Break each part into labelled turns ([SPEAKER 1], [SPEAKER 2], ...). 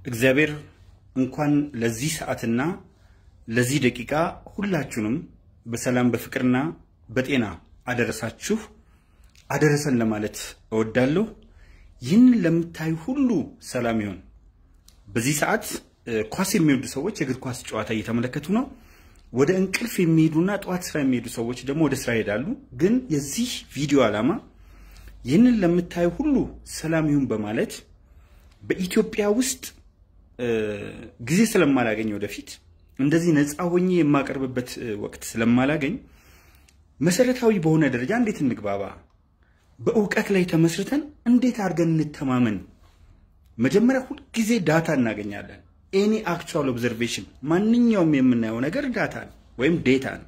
[SPEAKER 1] እግዚአብሔር እንኳን ለዚህ ሰዓትና ለዚህ ደቂቃ ሁላችሁንም በሰላም በፍቅርና በጤና አደረሳችሁ አደረሰን ለማለት እወዳለሁ። ይህንን ለምታዩ ሁሉ ሰላም ይሁን። በዚህ ሰዓት ኳስ የሚወዱ ሰዎች የእግር ኳስ ጨዋታ እየተመለከቱ ነው። ወደ እንቅልፍ የሚሄዱና ጠዋት ስራ የሚሄዱ ሰዎች ደግሞ ወደ ስራ ይሄዳሉ። ግን የዚህ ቪዲዮ ዓላማ ይህንን ለምታዩ ሁሉ ሰላም ይሁን በማለት በኢትዮጵያ ውስጥ ጊዜ ስለማላገኝ ወደፊት እንደዚህ ነፃ ሆኜ የማቀርብበት ወቅት ስለማላገኝ መሰረታዊ በሆነ ደረጃ እንዴት እንግባባ፣ በእውቀት ላይ ተመስርተን እንዴት አድርገን እንተማመን። መጀመሪያ ሁልጊዜ ዳታ እናገኛለን። ኤኒ አክቹዋል ኦብዘርቬሽን፣ ማንኛውም የምናየው ነገር ዳታ ነው ወይም ዴታ ነው።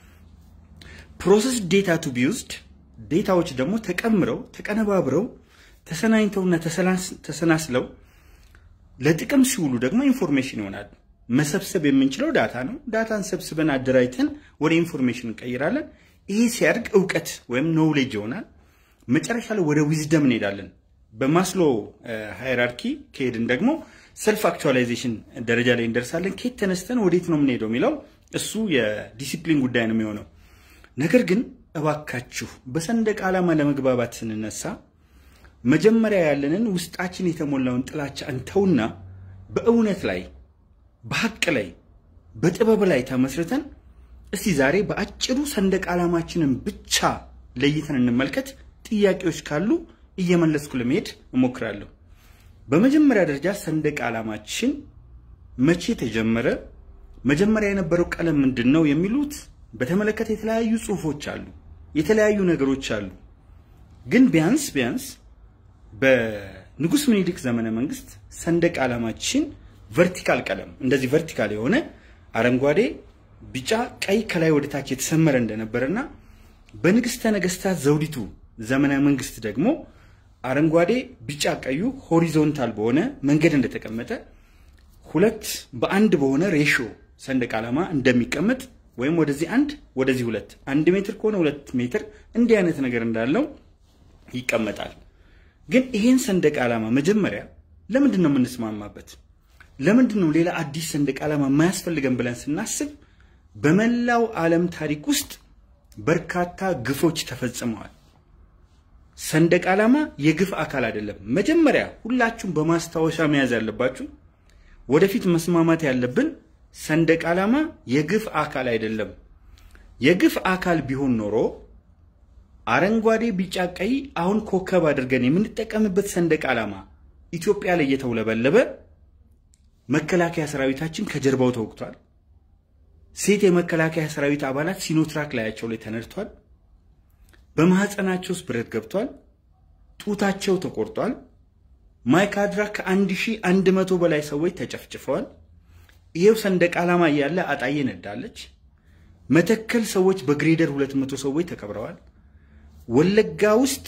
[SPEAKER 1] ፕሮሰስ ዴታ ቱ ቢ ዩዝድ፣ ዴታዎች ደግሞ ተቀምረው ተቀነባብረው ተሰናኝተውና ተሰናስለው ለጥቅም ሲውሉ ደግሞ ኢንፎርሜሽን ይሆናል። መሰብሰብ የምንችለው ዳታ ነው። ዳታን ሰብስበን አደራጅተን ወደ ኢንፎርሜሽን እንቀይራለን። ይሄ ሲያድግ እውቀት ወይም ኖውሌጅ ይሆናል። መጨረሻ ላይ ወደ ዊዝደም እንሄዳለን። በማስሎ ሃይራርኪ ከሄድን ደግሞ ሰልፍ አክቹዋላይዜሽን ደረጃ ላይ እንደርሳለን። ከየት ተነስተን ወዴት ነው የምንሄደው የሚለው እሱ የዲሲፕሊን ጉዳይ ነው የሚሆነው። ነገር ግን እባካችሁ በሰንደቅ ዓላማ ለመግባባት ስንነሳ መጀመሪያ ያለንን ውስጣችን የተሞላውን ጥላቻ እንተውና በእውነት ላይ በሀቅ ላይ በጥበብ ላይ ተመስርተን እስቲ ዛሬ በአጭሩ ሰንደቅ ዓላማችንን ብቻ ለይተን እንመልከት። ጥያቄዎች ካሉ እየመለስኩ ለመሄድ እሞክራለሁ። በመጀመሪያ ደረጃ ሰንደቅ ዓላማችን መቼ ተጀመረ፣ መጀመሪያ የነበረው ቀለም ምንድን ነው የሚሉት በተመለከተ የተለያዩ ጽሁፎች አሉ፣ የተለያዩ ነገሮች አሉ። ግን ቢያንስ ቢያንስ በንጉስ ምኒልክ ዘመነ መንግስት ሰንደቅ ዓላማችን ቨርቲካል ቀለም እንደዚህ ቨርቲካል የሆነ አረንጓዴ፣ ቢጫ፣ ቀይ ከላይ ወደ ታች የተሰመረ እንደነበረና በንግስተ ነገስታት ዘውዲቱ ዘመነ መንግስት ደግሞ አረንጓዴ፣ ቢጫ፣ ቀዩ ሆሪዞንታል በሆነ መንገድ እንደተቀመጠ ሁለት በአንድ በሆነ ሬሾ ሰንደቅ ዓላማ እንደሚቀመጥ ወይም ወደዚህ አንድ ወደዚህ ሁለት አንድ ሜትር ከሆነ ሁለት ሜትር እንዲህ አይነት ነገር እንዳለው ይቀመጣል። ግን ይሄን ሰንደቅ ዓላማ መጀመሪያ ለምንድን ነው የምንስማማበት? ለምንድን ነው ሌላ አዲስ ሰንደቅ ዓላማ የማያስፈልገን ብለን ስናስብ በመላው ዓለም ታሪክ ውስጥ በርካታ ግፎች ተፈጽመዋል። ሰንደቅ ዓላማ የግፍ አካል አይደለም። መጀመሪያ ሁላችሁም በማስታወሻ መያዝ ያለባችሁ ወደፊት መስማማት ያለብን ሰንደቅ ዓላማ የግፍ አካል አይደለም። የግፍ አካል ቢሆን ኖሮ አረንጓዴ፣ ቢጫ፣ ቀይ አሁን ኮከብ አድርገን የምንጠቀምበት ሰንደቅ ዓላማ ኢትዮጵያ ላይ እየተውለበለበ መከላከያ ሰራዊታችን ከጀርባው ተወግቷል። ሴት የመከላከያ ሰራዊት አባላት ሲኖትራክ ላያቸው ላይ ተነድቷል። በማህፀናቸው ውስጥ ብረት ገብቷል። ጡታቸው ተቆርጧል። ማይካድራ ከአንድ ሺህ አንድ መቶ በላይ ሰዎች ተጨፍጭፈዋል። ይሄው ሰንደቅ ዓላማ እያለ አጣዬ ነዳለች። መተከል ሰዎች በግሬደር ሁለት መቶ ሰዎች ተቀብረዋል። ወለጋ ውስጥ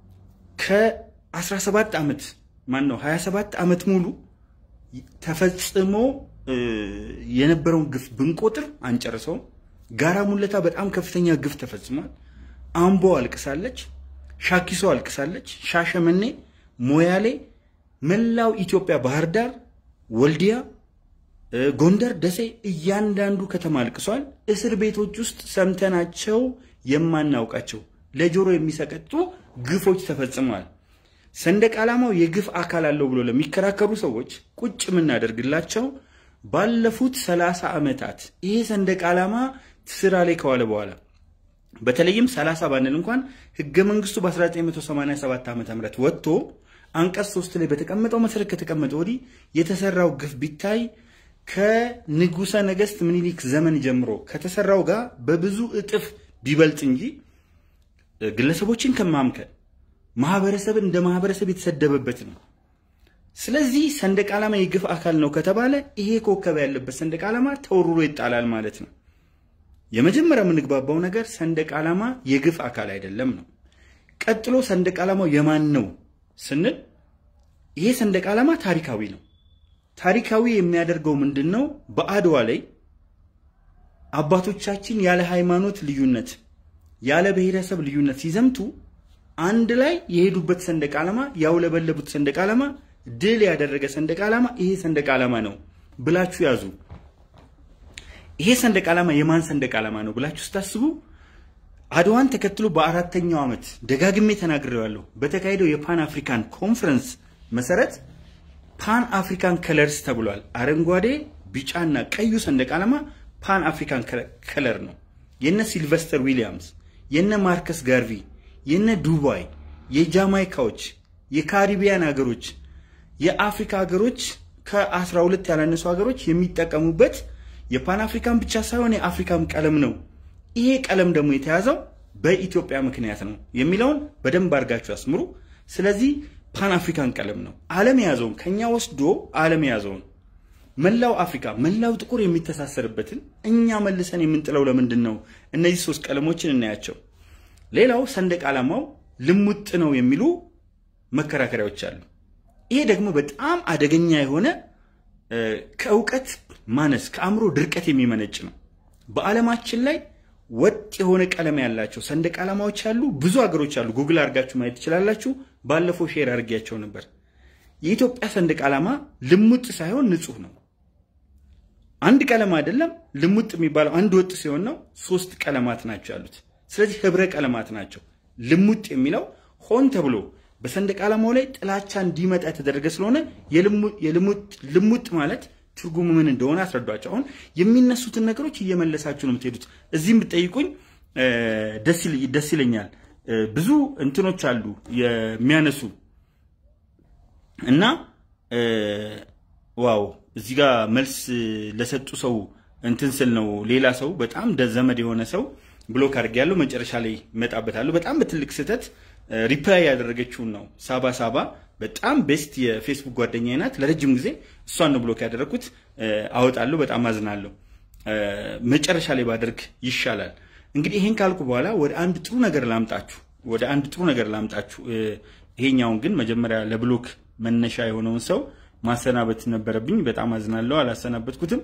[SPEAKER 1] ከ17 ዓመት ማን ነው 27 ዓመት ሙሉ ተፈጽሞ የነበረውን ግፍ ብንቆጥር አንጨርሰውም። ጋራ ሙለታ በጣም ከፍተኛ ግፍ ተፈጽሟል። አምቦ አልቅሳለች፣ ሻኪሶ አልቅሳለች፣ ሻሸመኔ፣ ሞያሌ፣ መላው ኢትዮጵያ፣ ባህር ዳር፣ ወልዲያ፣ ጎንደር፣ ደሴ እያንዳንዱ ከተማ አልቅሷል። እስር ቤቶች ውስጥ ሰምተናቸው የማናውቃቸው ለጆሮ የሚሰቀጡ ግፎች ተፈጽመዋል። ሰንደቅ ዓላማው የግፍ አካል አለው ብሎ ለሚከራከሩ ሰዎች ቁጭ የምናደርግላቸው ባለፉት ሰላሳ ዓመታት ይሄ ሰንደቅ ዓላማ ስራ ላይ ከዋለ በኋላ በተለይም 30 ባንል እንኳን ህገ መንግስቱ በ1987 ዓ ም ወጥቶ አንቀጽ ሶስት ላይ በተቀመጠው መሰረት ከተቀመጠ ወዲህ የተሰራው ግፍ ቢታይ ከንጉሰ ነገስት ምኒልክ ዘመን ጀምሮ ከተሰራው ጋር በብዙ እጥፍ ቢበልጥ እንጂ ግለሰቦችን ከማምከን ማህበረሰብን እንደ ማህበረሰብ የተሰደበበት ነው። ስለዚህ ሰንደቅ ዓላማ የግፍ አካል ነው ከተባለ ይሄ ኮከብ ያለበት ሰንደቅ ዓላማ ተወርሮ ይጣላል ማለት ነው። የመጀመሪያ የምንግባባው ነገር ሰንደቅ ዓላማ የግፍ አካል አይደለም ነው። ቀጥሎ ሰንደቅ ዓላማው የማን ነው ስንል ይሄ ሰንደቅ ዓላማ ታሪካዊ ነው። ታሪካዊ የሚያደርገው ምንድን ነው? በአድዋ ላይ አባቶቻችን ያለ ሃይማኖት ልዩነት ያለ ብሔረሰብ ልዩነት ሲዘምቱ አንድ ላይ የሄዱበት ሰንደቅ ዓላማ ያውለበለቡት ሰንደቅ ዓላማ ድል ያደረገ ሰንደቅ ዓላማ ይሄ ሰንደቅ ዓላማ ነው ብላችሁ ያዙ። ይሄ ሰንደቅ ዓላማ የማን ሰንደቅ ዓላማ ነው ብላችሁ ስታስቡ አድዋን ተከትሎ በአራተኛው ዓመት ደጋግሜ ተናግሬዋለሁ። በተካሄደው የፓን አፍሪካን ኮንፈረንስ መሰረት ፓን አፍሪካን ከለርስ ተብሏል። አረንጓዴ፣ ቢጫና ቀዩ ሰንደቅ ዓላማ ፓን አፍሪካን ከለር ነው። የነ ሲልቨስተር ዊሊያምስ፣ የነ ማርከስ ጋርቪ፣ የነ ዱባይ፣ የጃማይካዎች፣ የካሪቢያን ሀገሮች፣ የአፍሪካ ሀገሮች ከአስራ ሁለት ያላነሱ ሀገሮች የሚጠቀሙበት የፓን አፍሪካን ብቻ ሳይሆን የአፍሪካም ቀለም ነው። ይሄ ቀለም ደግሞ የተያዘው በኢትዮጵያ ምክንያት ነው የሚለውን በደንብ አድርጋችሁ አስምሩ። ስለዚህ ፓን አፍሪካን ቀለም ነው። ዓለም የያዘውን ከኛ ወስዶ ዓለም የያዘውን መላው አፍሪካ መላው ጥቁር የሚተሳሰርበትን እኛ መልሰን የምንጥለው ለምንድን ነው? እነዚህ ሶስት ቀለሞችን እናያቸው። ሌላው ሰንደቅ ዓላማው ልሙጥ ነው የሚሉ መከራከሪያዎች አሉ። ይሄ ደግሞ በጣም አደገኛ የሆነ ከእውቀት ማነስ ከአእምሮ ድርቀት የሚመነጭ ነው። በዓለማችን ላይ ወጥ የሆነ ቀለም ያላቸው ሰንደቅ ዓላማዎች ያሉ ብዙ ሀገሮች አሉ። ጉግል አድርጋችሁ ማየት ትችላላችሁ። ባለፈው ሼር አድርጌያቸው ነበር። የኢትዮጵያ ሰንደቅ ዓላማ ልሙጥ ሳይሆን ንጹህ ነው። አንድ ቀለም አይደለም። ልሙጥ የሚባለው አንድ ወጥ ሲሆን ነው። ሶስት ቀለማት ናቸው ያሉት። ስለዚህ ህብረ ቀለማት ናቸው። ልሙጥ የሚለው ሆን ተብሎ በሰንደቅ ዓላማው ላይ ጥላቻ እንዲመጣ የተደረገ ስለሆነ ልሙጥ ማለት ትርጉሙ ምን እንደሆነ አስረዷቸው። አሁን የሚነሱትን ነገሮች እየመለሳችሁ ነው የምትሄዱት። እዚህም ብትጠይቁኝ ደስ ይለኛል። ብዙ እንትኖች አሉ የሚያነሱ እና ዋው እዚህ ጋር መልስ ለሰጡ ሰው እንትን ስል ነው ሌላ ሰው በጣም ዘመድ የሆነ ሰው ብሎክ አድርጌያለሁ። መጨረሻ ላይ እመጣበታለሁ። በጣም በትልቅ ስህተት ሪፕላይ ያደረገችውን ነው ሳባ ሳባ በጣም ቤስት የፌስቡክ ጓደኛዬ ናት። ለረጅም ጊዜ እሷን ነው ብሎክ ያደረግኩት። አወጣለሁ። በጣም አዝናለሁ። መጨረሻ ላይ ባደርግ ይሻላል። እንግዲህ ይሄን ካልኩ በኋላ ወደ አንድ ጥሩ ነገር ላምጣችሁ ወደ አንድ ጥሩ ነገር ላምጣችሁ። ይሄኛውን ግን መጀመሪያ ለብሎክ መነሻ የሆነውን ሰው ማሰናበት ነበረብኝ። በጣም አዝናለሁ። አላሰናበትኩትም።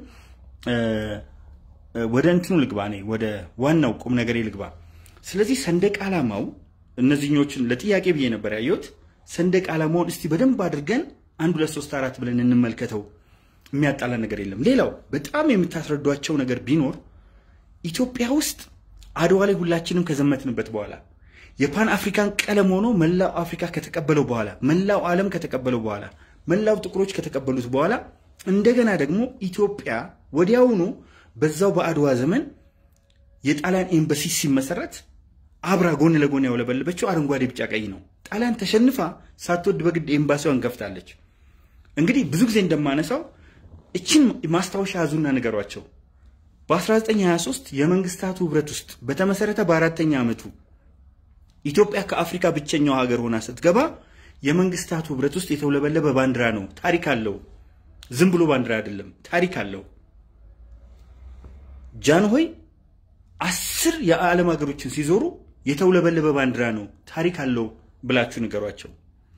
[SPEAKER 1] ወደ እንትኑ ልግባ፣ እኔ ወደ ዋናው ቁም ነገሬ ልግባ። ስለዚህ ሰንደቅ ዓላማው እነዚህኞችን ለጥያቄ ብዬ ነበር ያየሁት። ሰንደቅ ዓላማውን እስቲ በደንብ አድርገን አንድ ሁለት ሶስት አራት ብለን እንመልከተው። የሚያጣላ ነገር የለም። ሌላው በጣም የምታስረዷቸው ነገር ቢኖር ኢትዮጵያ ውስጥ አድዋ ላይ ሁላችንም ከዘመትንበት በኋላ የፓን አፍሪካን ቀለም ሆኖ መላው አፍሪካ ከተቀበለው በኋላ መላው ዓለም ከተቀበለው በኋላ መላው ጥቁሮች ከተቀበሉት በኋላ እንደገና ደግሞ ኢትዮጵያ ወዲያውኑ በዛው በአድዋ ዘመን የጣሊያን ኤምባሲ ሲመሰረት አብራ ጎን ለጎን ያውለበለበችው አረንጓዴ፣ ቢጫ፣ ቀይ ነው። ጣሊያን ተሸንፋ ሳትወድ በግድ ኤምባሲዋን ከፍታለች። እንግዲህ ብዙ ጊዜ እንደማነሳው እችን ማስታወሻ ያዙና ንገሯቸው። በ1923 የመንግስታቱ ህብረት ውስጥ በተመሰረተ በአራተኛ ዓመቱ ኢትዮጵያ ከአፍሪካ ብቸኛው ሀገር ሆና ስትገባ የመንግስታቱ ህብረት ውስጥ የተውለበለበ ባንዲራ ነው። ታሪክ አለው። ዝም ብሎ ባንዲራ አይደለም፣ ታሪክ አለው። ጃንሆይ አስር የዓለም ሀገሮችን ሲዞሩ የተውለበለበ ባንዲራ ነው፣ ታሪክ አለው ብላችሁ ንገሯቸው።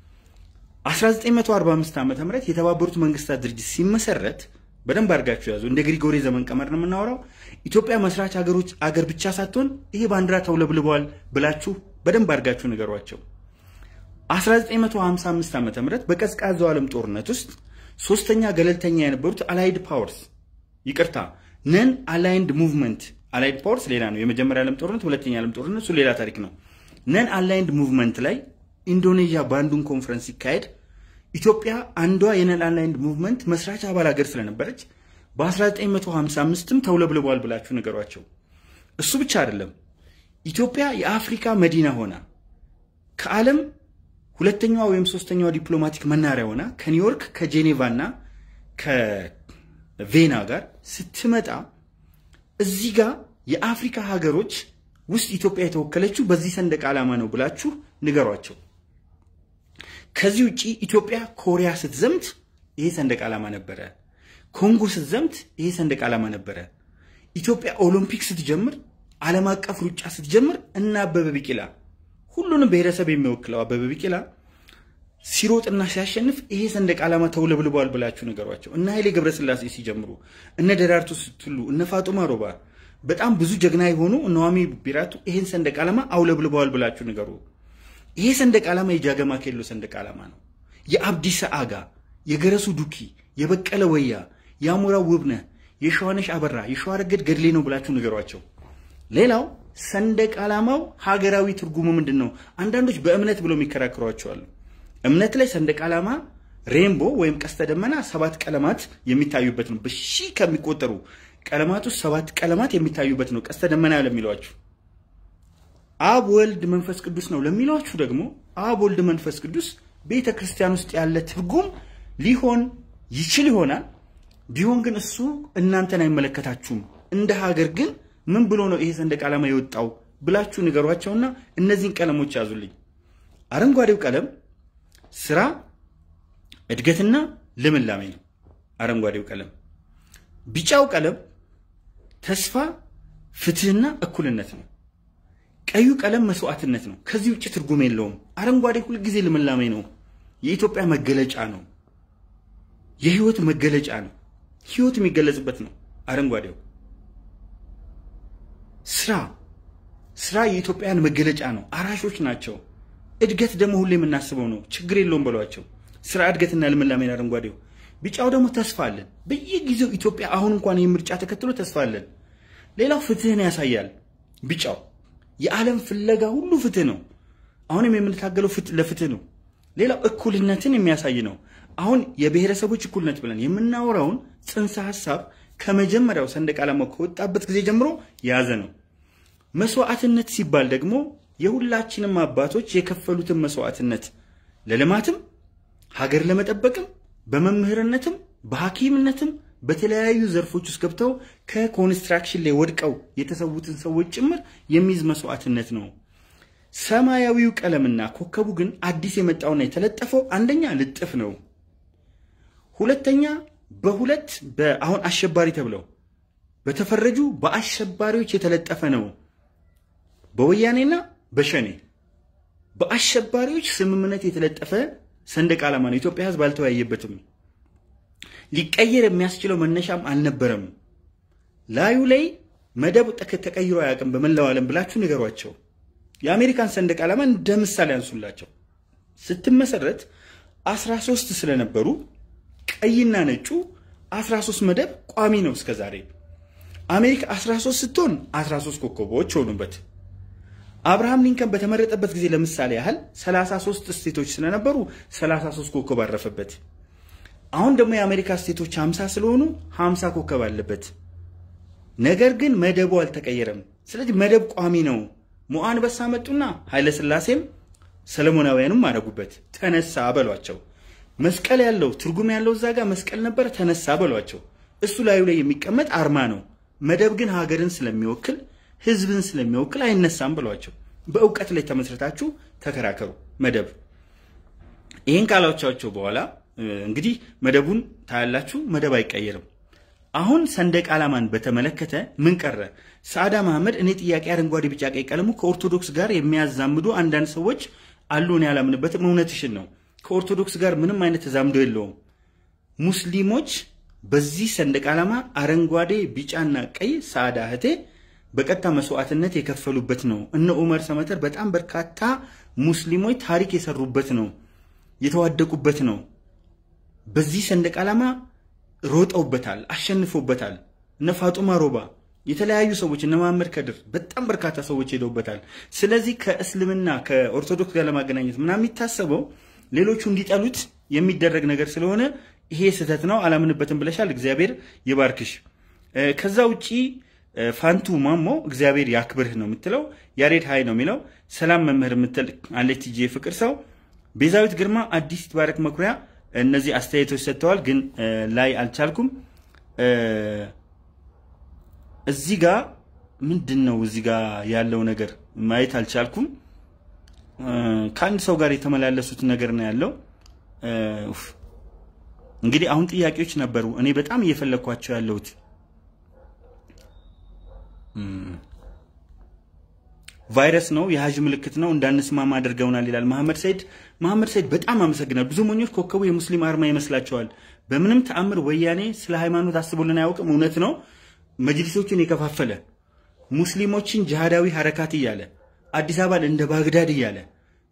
[SPEAKER 1] 1945 ዓ ም የተባበሩት መንግስታት ድርጅት ሲመሰረት በደንብ አድርጋችሁ ያዙ። እንደ ግሪጎሪ ዘመን ቀመር ነው የምናወራው። ኢትዮጵያ መስራች ሀገሮች አገር ብቻ ሳትሆን ይሄ ባንዲራ ተውለብልበዋል ብላችሁ በደንብ አድርጋችሁ ንገሯቸው። 1955 ዓ ም በቀዝቃዛው ዓለም ጦርነት ውስጥ ሶስተኛ ገለልተኛ የነበሩት አላይድ ፓወርስ ይቅርታ፣ ነን አላይንድ ሙቭመንት አላይድ ፓወርስ ሌላ ነው። የመጀመሪያ ዓለም ጦርነት፣ ሁለተኛ ዓለም ጦርነት እሱ ሌላ ታሪክ ነው። ነን አላይንድ ሙቭመንት ላይ ኢንዶኔዥያ ባንዱን ኮንፈረንስ ሲካሄድ ኢትዮጵያ አንዷ የነን አላይንድ ሙቭመንት መስራች አባል ሀገር ስለነበረች በ1955ም ተውለብልቧል ብላችሁ ንገሯቸው። እሱ ብቻ አይደለም። ኢትዮጵያ የአፍሪካ መዲና ሆና ከዓለም ሁለተኛዋ ወይም ሶስተኛዋ ዲፕሎማቲክ መናሪያ ሆና ከኒውዮርክ ከጄኔቫ እና ከቬና ጋር ስትመጣ እዚህ ጋር የአፍሪካ ሀገሮች ውስጥ ኢትዮጵያ የተወከለችው በዚህ ሰንደቅ ዓላማ ነው ብላችሁ ንገሯቸው። ከዚህ ውጭ ኢትዮጵያ ኮሪያ ስትዘምት ይሄ ሰንደቅ ዓላማ ነበረ። ኮንጎ ስትዘምት ይሄ ሰንደቅ ዓላማ ነበረ። ኢትዮጵያ ኦሎምፒክ ስትጀምር፣ ዓለም አቀፍ ሩጫ ስትጀምር እና አበበ ቢቂላ ሁሉንም ብሔረሰብ የሚወክለው አበበ ቢቂላ ሲሮጥና ሲያሸንፍ ይሄ ሰንደቅ ዓላማ ተውለብልበዋል ብላችሁ ነገሯቸው። እነ ኃይሌ ገብረስላሴ ሲጀምሩ፣ እነ ደራርቱ ስትሉ፣ እነ ፋጡማ ሮባ በጣም ብዙ ጀግና የሆኑ እነ ዋሚ ቢራቱ ይሄን ሰንደቅ ዓላማ አውለብልበዋል ብላችሁ ንገሩ። ይሄ ሰንደቅ ዓላማ የጃገማ ኬሎ ሰንደቅ ዓላማ ነው። የአብዲሳ አጋ፣ የገረሱ ዱኪ፣ የበቀለ ወያ፣ የአሞራው ውብነህ፣ የሸዋነሽ አበራ፣ የሸዋረገድ ገድሌ ነው ብላችሁ ንገሯቸው። ሌላው ሰንደቅ ዓላማው ሀገራዊ ትርጉሙ ምንድን ነው? አንዳንዶች በእምነት ብለው የሚከራከሯቸዋሉ። እምነት ላይ ሰንደቅ ዓላማ ሬንቦ ወይም ቀስተ ደመና ሰባት ቀለማት የሚታዩበት ነው። በሺህ ከሚቆጠሩ ቀለማት ውስጥ ሰባት ቀለማት የሚታዩበት ነው ቀስተ ደመና ለሚሏችሁ። አብ ወልድ መንፈስ ቅዱስ ነው ለሚሏችሁ ደግሞ አብ ወልድ መንፈስ ቅዱስ ቤተ ክርስቲያን ውስጥ ያለ ትርጉም ሊሆን ይችል ይሆናል። ቢሆን ግን እሱ እናንተን አይመለከታችሁም። እንደ ሀገር ግን ምን ብሎ ነው ይሄ ሰንደቅ ዓላማ የወጣው ብላችሁ ንገሯቸውና እነዚህን ቀለሞች ያዙልኝ። አረንጓዴው ቀለም ስራ፣ እድገትና ልምላሜ ነው። አረንጓዴው ቀለም። ቢጫው ቀለም ተስፋ፣ ፍትህና እኩልነት ነው። ቀዩ ቀለም መስዋዕትነት ነው። ከዚህ ውጭ ትርጉም የለውም። አረንጓዴ ሁልጊዜ ልምላሜ ነው። የኢትዮጵያ መገለጫ ነው። የህይወት መገለጫ ነው። ህይወት የሚገለጽበት ነው አረንጓዴው። ስራ ስራ የኢትዮጵያን መገለጫ ነው። አራሾች ናቸው። እድገት ደግሞ ሁሌ የምናስበው ነው። ችግር የለውም በሏቸው። ስራ እድገትና ልምላሜን አረንጓዴው። ቢጫው ደግሞ ተስፋ አለን። በየጊዜው ኢትዮጵያ አሁን እንኳን ይህ ምርጫ ተከትሎ ተስፋ አለን። ሌላው ፍትህን ያሳያል። ቢጫው የዓለም ፍለጋ ሁሉ ፍትህ ነው። አሁንም የምንታገለው ለፍትህ ነው። ሌላው እኩልነትን የሚያሳይ ነው። አሁን የብሔረሰቦች እኩልነት ብለን የምናወራውን ጽንሰ ሀሳብ ከመጀመሪያው ሰንደቅ ዓላማው ከወጣበት ጊዜ ጀምሮ የያዘ ነው። መስዋዕትነት ሲባል ደግሞ የሁላችንም አባቶች የከፈሉትን መስዋዕትነት ለልማትም ሀገር ለመጠበቅም በመምህርነትም በሐኪምነትም በተለያዩ ዘርፎች ውስጥ ገብተው ከኮንስትራክሽን ላይ ወድቀው የተሰዉትን ሰዎች ጭምር የሚይዝ መስዋዕትነት ነው። ሰማያዊው ቀለምና ኮከቡ ግን አዲስ የመጣውና የተለጠፈው አንደኛ ልጥፍ ነው። ሁለተኛ በሁለት በአሁን አሸባሪ ተብለው በተፈረጁ በአሸባሪዎች የተለጠፈ ነው። በወያኔና በሸኔ በአሸባሪዎች ስምምነት የተለጠፈ ሰንደቅ ዓላማ ነው። ኢትዮጵያ ሕዝብ አልተወያየበትም። ሊቀየር የሚያስችለው መነሻም አልነበረም። ላዩ ላይ መደብ ተቀይሮ አያውቅም በመላው ዓለም ብላችሁ ንገሯቸው። የአሜሪካን ሰንደቅ ዓላማ እንደ ምሳሌ አንሱላቸው። ስትመሰረት 13 ስለነበሩ ቀይና ነጩ 13 መደብ ቋሚ ነው እስከ ዛሬ። አሜሪካ 13 ስትሆን 13 ኮከቦች ሆኑበት። አብርሃም ሊንከን በተመረጠበት ጊዜ ለምሳሌ ያህል 33 ስቴቶች ስለነበሩ 33 ኮከብ አረፈበት። አሁን ደግሞ የአሜሪካ ስቴቶች 50 ስለሆኑ 50 ኮከብ አለበት። ነገር ግን መደቡ አልተቀየረም። ስለዚህ መደብ ቋሚ ነው። ሞዓ አንበሳ መጡና ኃይለ ሥላሴም ሰለሞናውያንም አደረጉበት። ተነሳ በሏቸው። መስቀል ያለው ትርጉም ያለው እዛ ጋር መስቀል ነበር። ተነሳ በሏቸው። እሱ ላዩ ላይ የሚቀመጥ አርማ ነው። መደብ ግን ሀገርን ስለሚወክል ህዝብን ስለሚወክል አይነሳም ብሏቸው። በእውቀት ላይ ተመስርታችሁ ተከራከሩ። መደብ ይህን ካላቻቸው በኋላ እንግዲህ መደቡን ታያላችሁ። መደብ አይቀየርም። አሁን ሰንደቅ ዓላማን በተመለከተ ምን ቀረ? ሰዓዳ መሐመድ እኔ ጥያቄ አረንጓዴ፣ ቢጫ፣ ቀይ ቀለሙ ከኦርቶዶክስ ጋር የሚያዛምዱ አንዳንድ ሰዎች አሉ። እኔ አላምንበትም። እውነትሽን ነው። ከኦርቶዶክስ ጋር ምንም አይነት ተዛምዶ የለውም። ሙስሊሞች በዚህ ሰንደቅ ዓላማ አረንጓዴ፣ ቢጫና ቀይ ሰዓዳ እህቴ በቀጥታ መስዋዕትነት የከፈሉበት ነው። እነ ኡመር ሰመተር በጣም በርካታ ሙስሊሞች ታሪክ የሰሩበት ነው፣ የተዋደቁበት ነው። በዚህ ሰንደቅ ዓላማ ሮጠውበታል፣ አሸንፎበታል። እነ ፋጡማ ሮባ፣ የተለያዩ ሰዎች እነ መሐመድ ከድር፣ በጣም በርካታ ሰዎች ሄደውበታል። ስለዚህ ከእስልምና ከኦርቶዶክስ ጋር ለማገናኘት ምናምን የሚታሰበው ሌሎቹ እንዲጠሉት የሚደረግ ነገር ስለሆነ ይሄ ስህተት ነው፣ አላምንበትም ብለሻል። እግዚአብሔር ይባርክሽ። ከዛ ውጪ ፋንቱ ማሞ እግዚአብሔር ያክብርህ ነው የምትለው። ያሬድ ሀይ ነው የሚለው። ሰላም መምህር የምትል አለች ቲጂ ፍቅር ሰው። ቤዛዊት ግርማ፣ አዲስ ትባረክ መኩሪያ እነዚህ አስተያየቶች ሰጥተዋል፣ ግን ላይ አልቻልኩም። እዚህ ጋ ምንድን ነው እዚህ ጋ ያለው ነገር ማየት አልቻልኩም። ከአንድ ሰው ጋር የተመላለሱት ነገር ነው ያለው። እንግዲህ አሁን ጥያቄዎች ነበሩ፣ እኔ በጣም እየፈለግኳቸው ያለሁት ቫይረስ ነው፣ የሀጅ ምልክት ነው፣ እንዳንስማማ አድርገውናል ይላል መሐመድ ሰይድ። መሐመድ ሰይድ በጣም አመሰግናል። ብዙ ሞኞች ኮከቡ የሙስሊም አርማ ይመስላቸዋል። በምንም ተአምር ወያኔ ስለ ሃይማኖት አስቦልን አያውቅም። እውነት ነው። መጅሊሶችን የከፋፈለ ሙስሊሞችን ጅሃዳዊ ሐረካት እያለ አዲስ አበባን እንደ ባግዳድ እያለ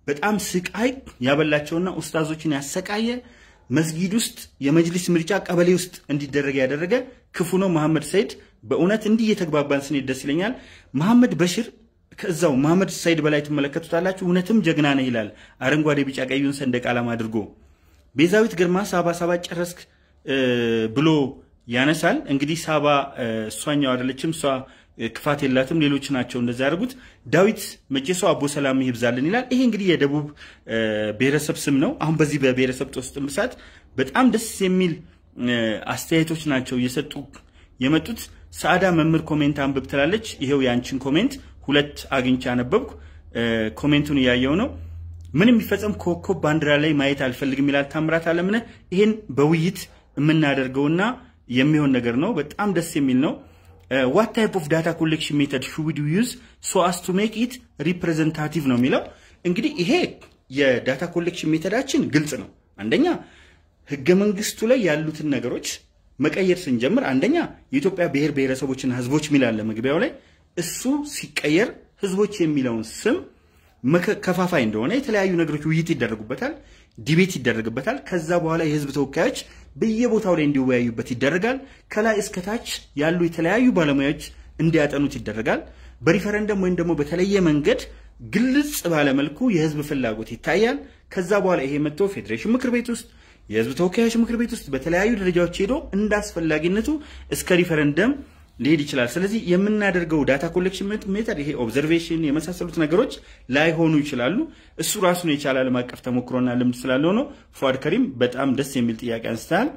[SPEAKER 1] በጣም ስቃይ ያበላቸውና ኡስታዞችን ያሰቃየ መስጊድ ውስጥ የመጅሊስ ምርጫ ቀበሌ ውስጥ እንዲደረግ ያደረገ ክፉ ነው መሐመድ ሰይድ። በእውነት እንዲህ እየተግባባን ስንሄድ ደስ ይለኛል። መሐመድ በሽር ከዛው መሐመድ ሰይድ በላይ ትመለከቱታላችሁ። እውነትም ጀግና ነህ ይላል አረንጓዴ ቢጫ ቀዩን ሰንደቅ ዓላማ አድርጎ። ቤዛዊት ግርማ ሳባ ሳባ ጨረስክ ብሎ ያነሳል። እንግዲህ ሳባ እሷኛው አይደለችም፣ እሷ ክፋት የላትም። ሌሎች ናቸው እንደዛ ያደርጉት። ዳዊት መቼሶ አቦ ሰላም ይብዛልን ይላል። ይሄ እንግዲህ የደቡብ ብሔረሰብ ስም ነው። አሁን በዚህ በብሔረሰብ ጦስጥ ምሳት በጣም ደስ የሚል አስተያየቶች ናቸው እየሰጡ የመጡት። ሰዓዳ መምህር ኮሜንት አንብብ ትላለች። ይሄው የአንቺን ኮሜንት ሁለት አግኝቼ አነበብኩ። ኮሜንቱን እያየው ነው። ምን የሚፈጸም ኮከብ ባንዲራ ላይ ማየት አልፈልግም ይላል ታምራት አለምነህ። ይሄን በውይይት የምናደርገውና የሚሆን ነገር ነው። በጣም ደስ የሚል ነው። ዋት ታይፕ ኦፍ ዳታ ኮሌክሽን ሜተድ ሹድ ዩዝ ሶ አስ ቱ ሜክ ኢት ሪፕሬዘንታቲቭ ነው የሚለው። እንግዲህ ይሄ የዳታ ኮሌክሽን ሜተዳችን ግልጽ ነው። አንደኛ ህገ መንግስቱ ላይ ያሉትን ነገሮች መቀየር ስንጀምር አንደኛ የኢትዮጵያ ብሔር ብሔረሰቦችና ህዝቦች ሚላለ መግቢያው ላይ እሱ ሲቀየር ህዝቦች የሚለውን ስም ከፋፋይ እንደሆነ የተለያዩ ነገሮች ውይይት ይደረጉበታል፣ ዲቤት ይደረግበታል። ከዛ በኋላ የህዝብ ተወካዮች በየቦታው ላይ እንዲወያዩበት ይደረጋል። ከላይ እስከታች ያሉ የተለያዩ ባለሙያዎች እንዲያጠኑት ይደረጋል። በሪፈረንደም ወይም ደግሞ በተለየ መንገድ ግልጽ ባለመልኩ የህዝብ ፍላጎት ይታያል። ከዛ በኋላ ይሄ መጥቶ ፌዴሬሽን ምክር ቤት ውስጥ የህዝብ ተወካዮች ምክር ቤት ውስጥ በተለያዩ ደረጃዎች ሄዶ እንደ አስፈላጊነቱ እስከ ሪፈረንደም ሊሄድ ይችላል። ስለዚህ የምናደርገው ዳታ ኮሌክሽን ሜተድ ይሄ ኦብዘርቬሽን የመሳሰሉት ነገሮች ላይሆኑ ይችላሉ። እሱ ራሱን የቻለ ዓለም አቀፍ ተሞክሮና ልምድ ስላለው ነው። ፏድ ከሪም በጣም ደስ የሚል ጥያቄ አንስተሃል።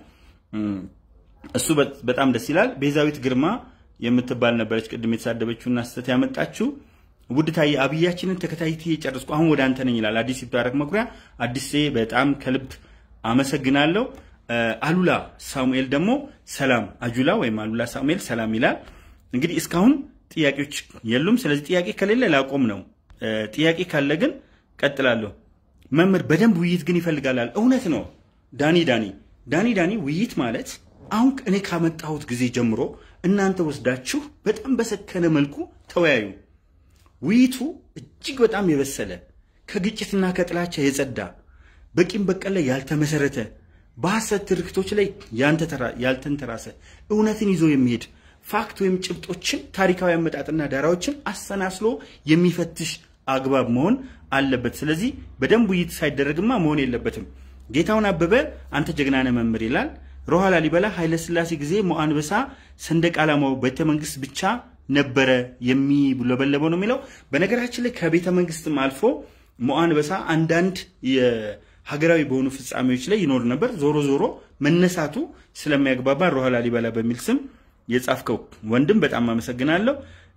[SPEAKER 1] እሱ በጣም ደስ ይላል። ቤዛዊት ግርማ የምትባል ነበረች ቅድም የተሳደበችውና ስህተት ያመጣችው። ውድ ታዬ አብያችንን ተከታትዬ ጨረስኩ፣ አሁን ወደ አንተ ነኝ ይላል አዲስ ይታረክ መኩሪያ። አዲሴ በጣም ከልብ አመሰግናለሁ። አሉላ ሳሙኤል ደግሞ ሰላም አጁላ ወይም አሉላ ሳሙኤል ሰላም ይላል። እንግዲህ እስካሁን ጥያቄዎች የሉም። ስለዚህ ጥያቄ ከሌለ ላቆም ነው። ጥያቄ ካለ ግን ቀጥላለሁ። መምህር በደንብ ውይይት ግን ይፈልጋላል። እውነት ነው ዳኒ ዳኒ ዳኒ ዳኒ ውይይት ማለት አሁን እኔ ካመጣሁት ጊዜ ጀምሮ እናንተ ወስዳችሁ በጣም በሰከነ መልኩ ተወያዩ። ውይይቱ እጅግ በጣም የበሰለ ከግጭትና ከጥላቻ የጸዳ በቂም በቀል ላይ ያልተመሰረተ በሐሰት ትርክቶች ላይ ያልተንተራሰ እውነትን ይዞ የሚሄድ ፋክት ወይም ጭብጦችን ታሪካዊ አመጣጥና ዳራዎችን አሰናስሎ የሚፈትሽ አግባብ መሆን አለበት። ስለዚህ በደንብ ውይይት ሳይደረግማ መሆን የለበትም። ጌታውን አበበ አንተ ጀግናነ መምህር ይላል። ሮሃ ላሊበላ ኃይለስላሴ ጊዜ ሞአንበሳ ሰንደቅ ዓላማው ቤተ መንግስት ብቻ ነበረ የሚውለበለበው ነው የሚለው። በነገራችን ላይ ከቤተ መንግስትም አልፎ ሞአንበሳ አንዳንድ ሀገራዊ በሆኑ ፍጻሜዎች ላይ ይኖር ነበር። ዞሮ ዞሮ መነሳቱ ስለሚያግባባ ሮሃ ላሊበላ በሚል ስም የጻፍከው ወንድም በጣም አመሰግናለሁ።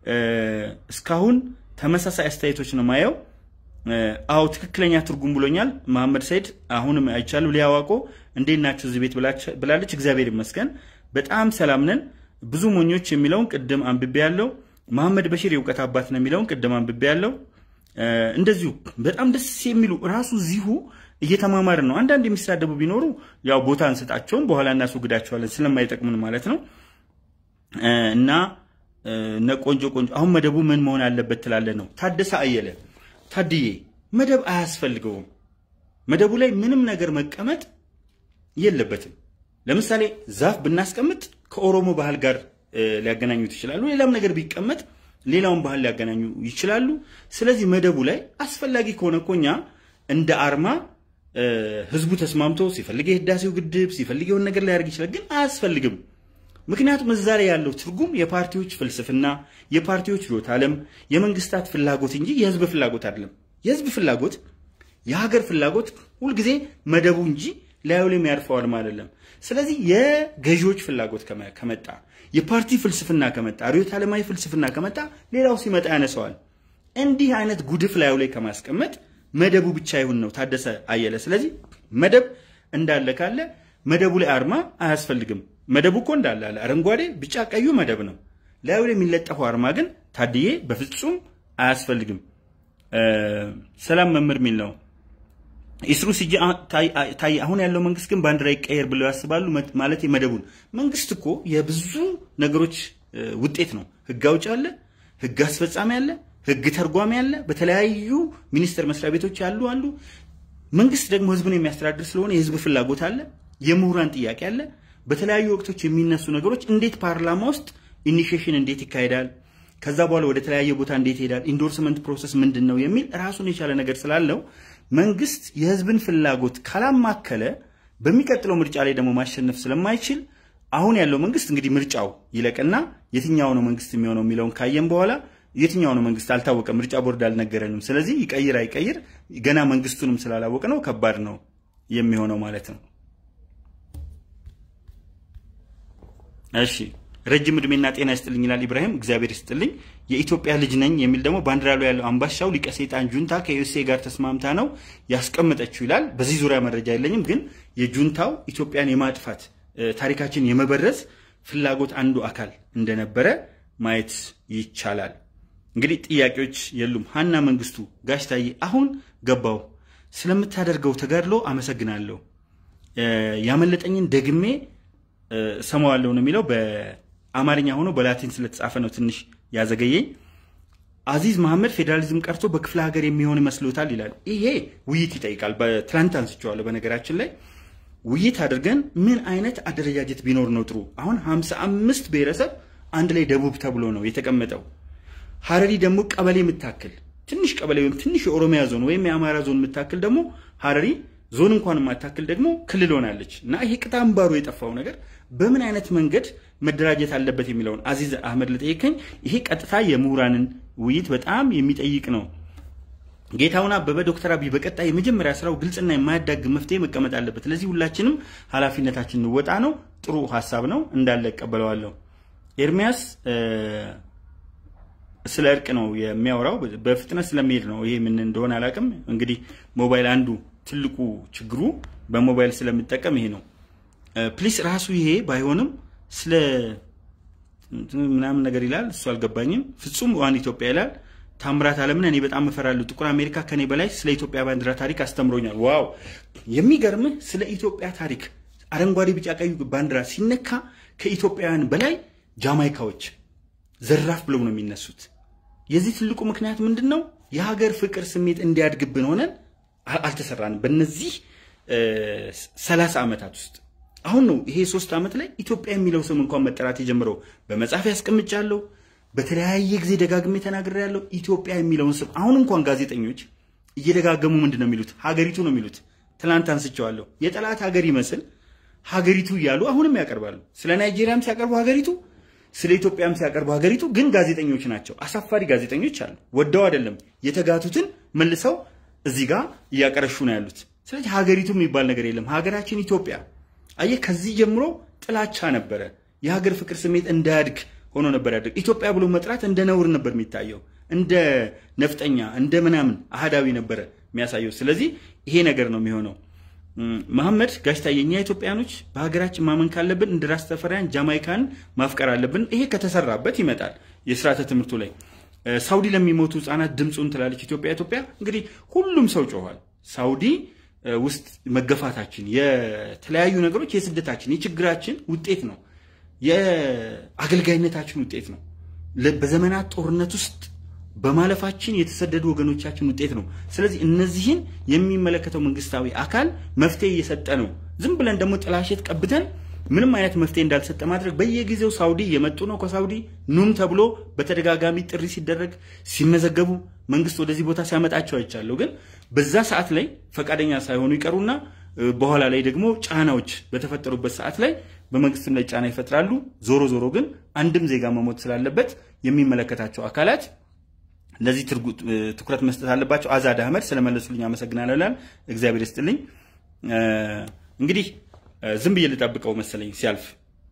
[SPEAKER 1] እስካሁን ተመሳሳይ አስተያየቶች ነው ማየው። አዎ ትክክለኛ ትርጉም ብሎኛል መሐመድ ሰይድ። አሁንም አይቻሉ ሊያዋቆ እንዴት ናቸው እዚህ ቤት ብላለች። እግዚአብሔር ይመስገን በጣም ሰላም ነን። ብዙ ሞኞች የሚለውን ቅድም አንብቤ ያለው መሐመድ በሺር የእውቀት አባት ነው የሚለውን ቅድም አንብቤ ያለው እንደዚሁ በጣም ደስ የሚሉ ራሱ እዚሁ እየተማማርን ነው። አንዳንድ የሚሳደቡ ቢኖሩ ያው ቦታ እንሰጣቸውም በኋላ እናስወግዳቸዋለን ስለማይጠቅሙን ማለት ነው። እና እነ ቆንጆ ቆንጆ አሁን መደቡ ምን መሆን አለበት ትላለ ነው ታደሰ አየለ ታድዬ መደብ አያስፈልገውም። መደቡ ላይ ምንም ነገር መቀመጥ የለበትም። ለምሳሌ ዛፍ ብናስቀምጥ ከኦሮሞ ባህል ጋር ሊያገናኙት ይችላሉ። ሌላም ነገር ቢቀመጥ ሌላውን ባህል ሊያገናኙ ይችላሉ። ስለዚህ መደቡ ላይ አስፈላጊ ከሆነ እኮ እኛ እንደ አርማ ህዝቡ ተስማምቶ ሲፈልግ የህዳሴው ግድብ ሲፈልግ የሆነ ነገር ሊያደርግ ይችላል። ግን አያስፈልግም። ምክንያቱም እዛ ላይ ያለው ትርጉም የፓርቲዎች ፍልስፍና፣ የፓርቲዎች ርዕዮተ ዓለም፣ የመንግስታት ፍላጎት እንጂ የህዝብ ፍላጎት አይደለም። የህዝብ ፍላጎት የሀገር ፍላጎት ሁልጊዜ መደቡ እንጂ ላዩ ላይ የሚያርፈው አርማ አይደለም። ስለዚህ የገዢዎች ፍላጎት ከመጣ የፓርቲ ፍልስፍና ከመጣ ርዕዮተ ዓለማዊ ፍልስፍና ከመጣ ሌላው ሲመጣ ያነሰዋል። እንዲህ አይነት ጉድፍ ላዩ ላይ ከማስቀመጥ መደቡ ብቻ ይሁን ነው ታደሰ አየለ። ስለዚህ መደብ እንዳለ ካለ መደቡ ላይ አርማ አያስፈልግም። መደቡ እኮ እንዳለ አለ። አረንጓዴ፣ ቢጫ፣ ቀዩ መደብ ነው። ላዩ ላይ የሚለጠፈው አርማ ግን ታድዬ በፍጹም አያስፈልግም። ሰላም መምህር የሚል ነው። ኢስሩ ሲጂ ታይ አሁን ያለው መንግስት ግን ባንዲራ ይቀየር ብለው ያስባሉ። ማለት መደቡን መንግስት እኮ የብዙ ነገሮች ውጤት ነው። ህግ አውጭ አለ፣ ህግ አስፈጻሚ አለ፣ ህግ ተርጓሚ አለ፣ በተለያዩ ሚኒስቴር መስሪያ ቤቶች ያሉ አሉ። መንግስት ደግሞ ህዝብን የሚያስተዳድር ስለሆነ የህዝብ ፍላጎት አለ፣ የምሁራን ጥያቄ አለ። በተለያዩ ወቅቶች የሚነሱ ነገሮች እንዴት ፓርላማ ውስጥ ኢኒሺዬሽን እንዴት ይካሄዳል፣ ከዛ በኋላ ወደ ተለያየ ቦታ እንዴት ይሄዳል፣ ኢንዶርስመንት ፕሮሰስ ምንድን ነው የሚል ራሱን የቻለ ነገር ስላለው መንግስት የህዝብን ፍላጎት ካላማከለ በሚቀጥለው ምርጫ ላይ ደግሞ ማሸነፍ ስለማይችል አሁን ያለው መንግስት እንግዲህ ምርጫው ይለቅና የትኛው ነው መንግስት የሚሆነው የሚለውን ካየን በኋላ የትኛው ነው መንግስት አልታወቀም። ምርጫ ቦርድ አልነገረንም። ስለዚህ ይቀይር አይቀይር ገና መንግስቱንም ስላላወቅ ነው ከባድ ነው የሚሆነው ማለት ነው። እሺ ረጅም እድሜና ጤና ይስጥልኝ ይላል ኢብራሂም። እግዚአብሔር ይስጥልኝ። የኢትዮጵያ ልጅ ነኝ የሚል ደግሞ ባንዲራ ላይ ያለው አምባሻው ሊቀ ሰይጣን ጁንታ ከዩኤስኤ ጋር ተስማምታ ነው ያስቀመጠችው ይላል። በዚህ ዙሪያ መረጃ የለኝም፣ ግን የጁንታው ኢትዮጵያን የማጥፋት ታሪካችን የመበረዝ ፍላጎት አንዱ አካል እንደነበረ ማየት ይቻላል። እንግዲህ ጥያቄዎች የሉም። ሀና መንግስቱ ጋሽ ታዬ አሁን ገባው ስለምታደርገው ተጋድሎ አመሰግናለሁ። ያመለጠኝን ደግሜ ሰማዋለሁ ነው የሚለው። በአማርኛ ሆኖ በላቲን ስለተጻፈ ነው ትንሽ ያዘገየኝ። አዚዝ መሐመድ ፌዴራሊዝም ቀርቶ በክፍለ ሀገር የሚሆን ይመስሎታል ይላል። ይሄ ውይይት ይጠይቃል። በትላንት አንስቼዋለሁ። በነገራችን ላይ ውይይት አድርገን ምን አይነት አደረጃጀት ቢኖር ነው ጥሩ? አሁን ሀምሳ አምስት ብሔረሰብ አንድ ላይ ደቡብ ተብሎ ነው የተቀመጠው። ሀረሪ ደግሞ ቀበሌ የምታክል ትንሽ ቀበሌ ወይም ትንሽ የኦሮሚያ ዞን ወይም የአማራ ዞን የምታክል ደግሞ ሀረሪ ዞን እንኳን የማታክል ደግሞ ክልል ሆናለች። እና ይሄ ቅጥ አምባሩ የጠፋው ነገር በምን አይነት መንገድ መደራጀት አለበት የሚለውን አዚዝ አህመድ ለጠየቀኝ ይሄ ቀጥታ የምሁራንን ውይይት በጣም የሚጠይቅ ነው። ጌታውን አበበ ዶክተር አብይ በቀጣይ የመጀመሪያ ስራው ግልጽና የማያዳግም መፍትሄ መቀመጥ አለበት። ስለዚህ ሁላችንም ኃላፊነታችን እንወጣ ነው። ጥሩ ሀሳብ ነው እንዳለ እቀበለዋለሁ። ኤርሚያስ ስለ እርቅ ነው የሚያወራው። በፍጥነት ስለሚሄድ ነው። ይሄ ምን እንደሆነ አላውቅም። እንግዲህ ሞባይል አንዱ ትልቁ ችግሩ በሞባይል ስለሚጠቀም ይሄ ነው። ፕሊስ ራሱ ይሄ ባይሆንም ስለ ምናምን ነገር ይላል። እሱ አልገባኝም። ፍጹም ዋን ኢትዮጵያ ይላል። ታምራት አለምን እኔ በጣም እፈራለሁ። ጥቁር አሜሪካ ከኔ በላይ ስለ ኢትዮጵያ ባንዲራ ታሪክ አስተምሮኛል። ዋው የሚገርምህ ስለ ኢትዮጵያ ታሪክ አረንጓዴ፣ ቢጫ፣ ቀዩ ባንዲራ ሲነካ ከኢትዮጵያውያን በላይ ጃማይካዎች ዘራፍ ብለው ነው የሚነሱት። የዚህ ትልቁ ምክንያት ምንድን ነው? የሀገር ፍቅር ስሜት እንዲያድግብን ሆነን አልተሰራንም። በእነዚህ ሰላሳ ዓመታት ውስጥ አሁን ነው ይሄ ሶስት ዓመት ላይ ኢትዮጵያ የሚለው ስም እንኳን መጠራት የጀምረው። በመጽሐፍ ያስቀምጫለሁ፣ በተለያየ ጊዜ ደጋግሜ ተናግሬያለሁ። ኢትዮጵያ የሚለውን ስም አሁን እንኳን ጋዜጠኞች እየደጋገሙ ምንድን ነው የሚሉት? ሀገሪቱ ነው የሚሉት። ትናንት አንስቼዋለሁ። የጠላት ሀገር ይመስል ሀገሪቱ እያሉ አሁንም ያቀርባሉ። ስለ ናይጄሪያም ሲያቀርቡ ሀገሪቱ ስለ ኢትዮጵያም ሲያቀርቡ ሀገሪቱ ግን ጋዜጠኞች ናቸው። አሳፋሪ ጋዜጠኞች አሉ። ወደው አይደለም የተጋቱትን መልሰው እዚህ ጋር እያቀረሹ ነው ያሉት። ስለዚህ ሀገሪቱ የሚባል ነገር የለም። ሀገራችን ኢትዮጵያ አየህ፣ ከዚህ ጀምሮ ጥላቻ ነበረ። የሀገር ፍቅር ስሜት እንዳያድግ ሆኖ ነበር ያደግ። ኢትዮጵያ ብሎ መጥራት እንደ ነውር ነበር የሚታየው፣ እንደ ነፍጠኛ፣ እንደ ምናምን አህዳዊ ነበረ የሚያሳየው። ስለዚህ ይሄ ነገር ነው የሚሆነው። መሐመድ ጋሽታ የኛ ኢትዮጵያኖች በሀገራችን ማመን ካለብን እንደ ራስ ተፈሪያን ጃማይካን ማፍቀር አለብን። ይሄ ከተሰራበት ይመጣል። የስርዓተ ትምህርቱ ላይ ሳውዲ ለሚሞቱ ህጻናት ድምፁን ትላለች ኢትዮጵያ። ኢትዮጵያ እንግዲህ ሁሉም ሰው ጮኋል። ሳውዲ ውስጥ መገፋታችን፣ የተለያዩ ነገሮች የስደታችን የችግራችን ውጤት ነው። የአገልጋይነታችን ውጤት ነው። በዘመናት ጦርነት ውስጥ በማለፋችን የተሰደዱ ወገኖቻችን ውጤት ነው። ስለዚህ እነዚህን የሚመለከተው መንግስታዊ አካል መፍትሄ እየሰጠ ነው። ዝም ብለን ደግሞ ጥላሸት ቀብተን ምንም አይነት መፍትሄ እንዳልሰጠ ማድረግ በየጊዜው ሳውዲ እየመጡ ነው። ከሳውዲ ኑም ተብሎ በተደጋጋሚ ጥሪ ሲደረግ ሲመዘገቡ መንግስት ወደዚህ ቦታ ሲያመጣቸው አይቻለሁ። ግን በዛ ሰዓት ላይ ፈቃደኛ ሳይሆኑ ይቀሩና በኋላ ላይ ደግሞ ጫናዎች በተፈጠሩበት ሰዓት ላይ በመንግስትም ላይ ጫና ይፈጥራሉ። ዞሮ ዞሮ ግን አንድም ዜጋ መሞት ስላለበት የሚመለከታቸው አካላት ለዚህ ትኩረት መስጠት አለባቸው። አዛድ አህመድ ስለመለሱልኝ አመሰግናለሁ ይላል። እግዚአብሔር ይስጥልኝ። እንግዲህ ዝም ብዬ ልጠብቀው መሰለኝ ሲያልፍ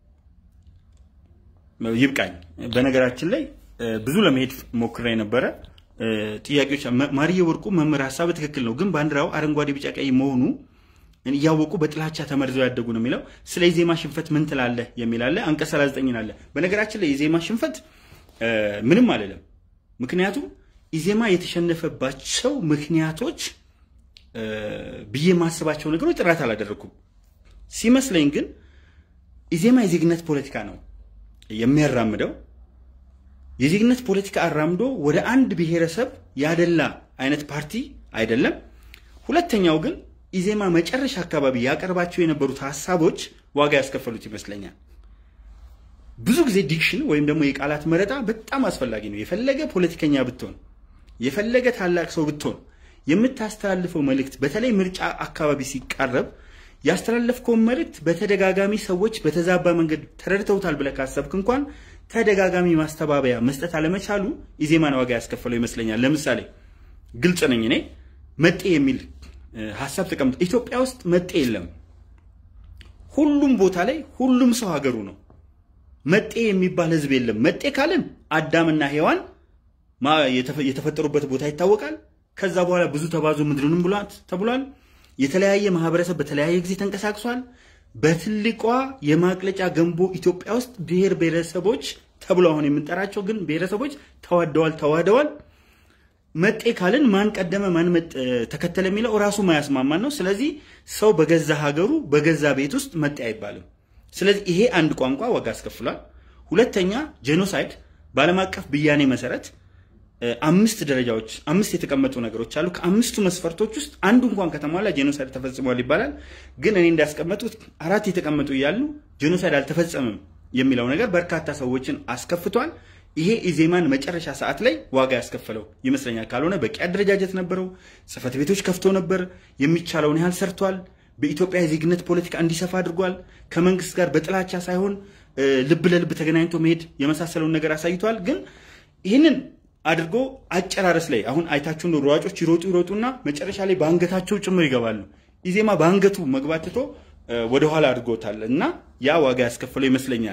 [SPEAKER 1] ይብቃኝ። በነገራችን ላይ ብዙ ለመሄድ ሞክሬ ነበረ። ጥያቄዎች ማርዬ ወርቁ መምህር ሀሳብ ትክክል ነው፣ ግን ባንዲራው አረንጓዴ፣ ቢጫ፣ ቀይ መሆኑ እያወቁ በጥላቻ ተመርዘው ያደጉ ነው የሚለው። ስለ ኢዜማ ሽንፈት ምን ትላለህ የሚል አለ። አንቀጽ 39 አለ። በነገራችን ላይ የኢዜማ ሽንፈት ምንም አልልም። ምክንያቱም ኢዜማ የተሸነፈባቸው ምክንያቶች ብዬ የማስባቸው ነገሮች ጥራት አላደረኩም። ሲመስለኝ ግን ኢዜማ የዜግነት ፖለቲካ ነው የሚያራምደው። የዜግነት ፖለቲካ አራምዶ ወደ አንድ ብሔረሰብ ያደላ አይነት ፓርቲ አይደለም። ሁለተኛው ግን ኢዜማ መጨረሻ አካባቢ ያቀርባቸው የነበሩት ሀሳቦች ዋጋ ያስከፈሉት ይመስለኛል። ብዙ ጊዜ ዲክሽን ወይም ደግሞ የቃላት መረጣ በጣም አስፈላጊ ነው። የፈለገ ፖለቲከኛ ብትሆን፣ የፈለገ ታላቅ ሰው ብትሆን የምታስተላልፈው መልእክት በተለይ ምርጫ አካባቢ ሲቃረብ ያስተላለፍከውን መልእክት በተደጋጋሚ ሰዎች በተዛባ መንገድ ተረድተውታል ብለህ ካሰብክ እንኳን ተደጋጋሚ ማስተባበያ መስጠት አለመቻሉ ኢዜማን ዋጋ ያስከፈለው ይመስለኛል። ለምሳሌ ግልጽ ነኝ እኔ መጤ የሚል ሀሳብ ተቀምጦ ኢትዮጵያ ውስጥ መጤ የለም። ሁሉም ቦታ ላይ ሁሉም ሰው ሀገሩ ነው። መጤ የሚባል ህዝብ የለም። መጤ ካልን አዳምና ሔዋን የተፈጠሩበት ቦታ ይታወቃል። ከዛ በኋላ ብዙ ተባዙ ምድርንም ብሏት ተብሏል። የተለያየ ማህበረሰብ በተለያየ ጊዜ ተንቀሳቅሷል። በትልቋ የማቅለጫ ገንቦ ኢትዮጵያ ውስጥ ብሔር ብሔረሰቦች ተብሎ አሁን የምንጠራቸው ግን ብሔረሰቦች ተዋደዋል፣ ተዋህደዋል። መጤ ካልን ማን ቀደመ ማን ተከተለ የሚለው ራሱ ማያስማማን ነው። ስለዚህ ሰው በገዛ ሀገሩ በገዛ ቤት ውስጥ መጤ አይባልም። ስለዚህ ይሄ አንድ ቋንቋ ዋጋ አስከፍሏል። ሁለተኛ ጄኖሳይድ በዓለም አቀፍ ብያኔ መሰረት አምስት ደረጃዎች አምስት የተቀመጡ ነገሮች አሉ። ከአምስቱ መስፈርቶች ውስጥ አንዱ እንኳን ከተሟላ ጄኖሳይድ ተፈጽሟል ይባላል። ግን እኔ እንዳስቀመጡት አራት የተቀመጡ እያሉ ጄኖሳይድ አልተፈጸምም የሚለው ነገር በርካታ ሰዎችን አስከፍቷል። ይሄ ኢዜማን መጨረሻ ሰዓት ላይ ዋጋ ያስከፈለው ይመስለኛል። ካልሆነ በቂ አደረጃጀት ነበረው፣ ጽህፈት ቤቶች ከፍቶ ነበር፣ የሚቻለውን ያህል ሰርቷል። በኢትዮጵያ የዜግነት ፖለቲካ እንዲሰፋ አድርጓል። ከመንግስት ጋር በጥላቻ ሳይሆን ልብ ለልብ ተገናኝቶ መሄድ የመሳሰለውን ነገር አሳይቷል። ግን ይህንን አድርጎ አጨራረስ ላይ አሁን አይታችሁ እንደ ሯጮች ይሮጡ ይሮጡና መጨረሻ ላይ በአንገታቸው ጭምር ይገባሉ። ኢዜማ በአንገቱ መግባት ትቶ ወደኋላ አድርጎታል እና ያ ዋጋ ያስከፈለው ይመስለኛል።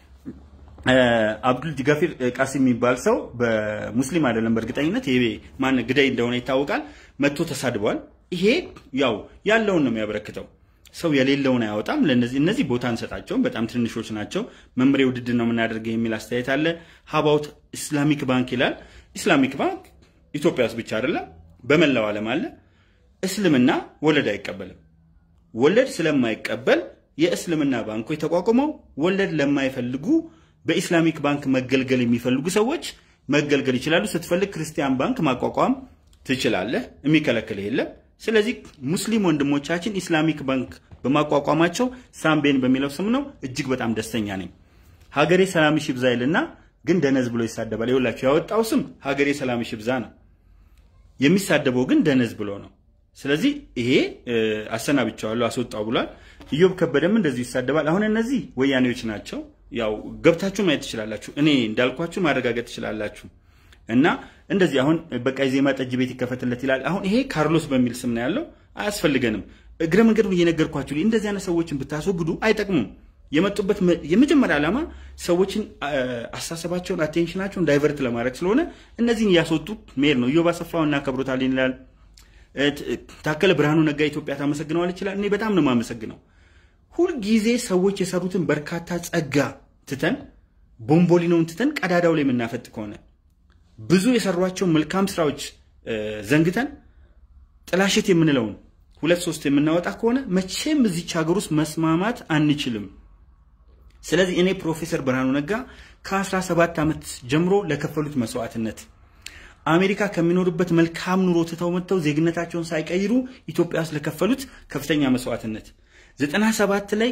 [SPEAKER 1] አብዱል ዲጋፊር ቃሲም የሚባል ሰው በሙስሊም አይደለም በእርግጠኝነት ይሄ ማን ግዳይ እንደሆነ ይታወቃል። መጥቶ ተሳድቧል። ይሄ ያው ያለውን ነው የሚያበረክተው። ሰው የሌለውን አያወጣም። ለነዚህ እነዚህ ቦታ እንሰጣቸውም በጣም ትንሾች ናቸው። መምሬ ውድድር ነው የምናደርገው የሚል አስተያየት አለ። ሀባውት ኢስላሚክ ባንክ ይላል። ኢስላሚክ ባንክ ኢትዮጵያ ውስጥ ብቻ አይደለም በመላው ዓለም አለ። እስልምና ወለድ አይቀበልም። ወለድ ስለማይቀበል የእስልምና ባንኮች ተቋቁመው ወለድ ለማይፈልጉ በኢስላሚክ ባንክ መገልገል የሚፈልጉ ሰዎች መገልገል ይችላሉ። ስትፈልግ ክርስቲያን ባንክ ማቋቋም ትችላለህ። የሚከለክል የለም። ስለዚህ ሙስሊም ወንድሞቻችን ኢስላሚክ ባንክ በማቋቋማቸው ሳምቤን በሚለው ስም ነው እጅግ በጣም ደስተኛ ነኝ። ሀገሬ ሰላምሽ ይብዛ ይልና ግን ደነዝ ብሎ ይሳደባል። ይኸውላችሁ ያወጣው ስም ሀገሬ ሰላምሽ ይብዛ ነው፣ የሚሳደበው ግን ደነዝ ብሎ ነው። ስለዚህ ይሄ አሰናብቻዋለሁ አስወጣው ብሏል። ኢዮብ ከበደም እንደዚሁ ይሳደባል። አሁን እነዚህ ወያኔዎች ናቸው። ያው ገብታችሁ ማየት ትችላላችሁ። እኔ እንዳልኳችሁ ማረጋገጥ ትችላላችሁ። እና እንደዚህ አሁን በቃ የዜማ ጠጅ ቤት ይከፈትለት ይላል። አሁን ይሄ ካርሎስ በሚል ስም ነው ያለው። አያስፈልገንም። እግረ መንገዱን እየነገርኳችሁ እንደዚህ አይነት ሰዎችን ብታስወግዱ አይጠቅሙም። የመጡበት የመጀመሪያ ዓላማ ሰዎችን አስተሳሰባቸውን፣ አቴንሽናቸውን ዳይቨርት ለማድረግ ስለሆነ እነዚህን እያስወጡ መሄድ ነው። ኢዮብ አሰፋው እናከብሮታለን ይላል። ታከለ ብርሃኑ ነጋ ኢትዮጵያ ታመሰግነዋለች ይችላል። እኔ በጣም ነው የማመሰግነው። ሁልጊዜ ሰዎች የሰሩትን በርካታ ጸጋ ትተን ቦምቦሊኖውን ትተን ቀዳዳው ላይ የምናፈጥ ከሆነ ብዙ የሰሯቸው መልካም ስራዎች ዘንግተን ጥላሸት የምንለውን ሁለት ሶስት የምናወጣ ከሆነ መቼም እዚች ሀገር ውስጥ መስማማት አንችልም። ስለዚህ እኔ ፕሮፌሰር ብርሃኑ ነጋ ከ17 ዓመት ጀምሮ ለከፈሉት መስዋዕትነት አሜሪካ ከሚኖሩበት መልካም ኑሮ ትተው መጥተው ዜግነታቸውን ሳይቀይሩ ኢትዮጵያ ውስጥ ለከፈሉት ከፍተኛ መስዋዕትነት 97 ላይ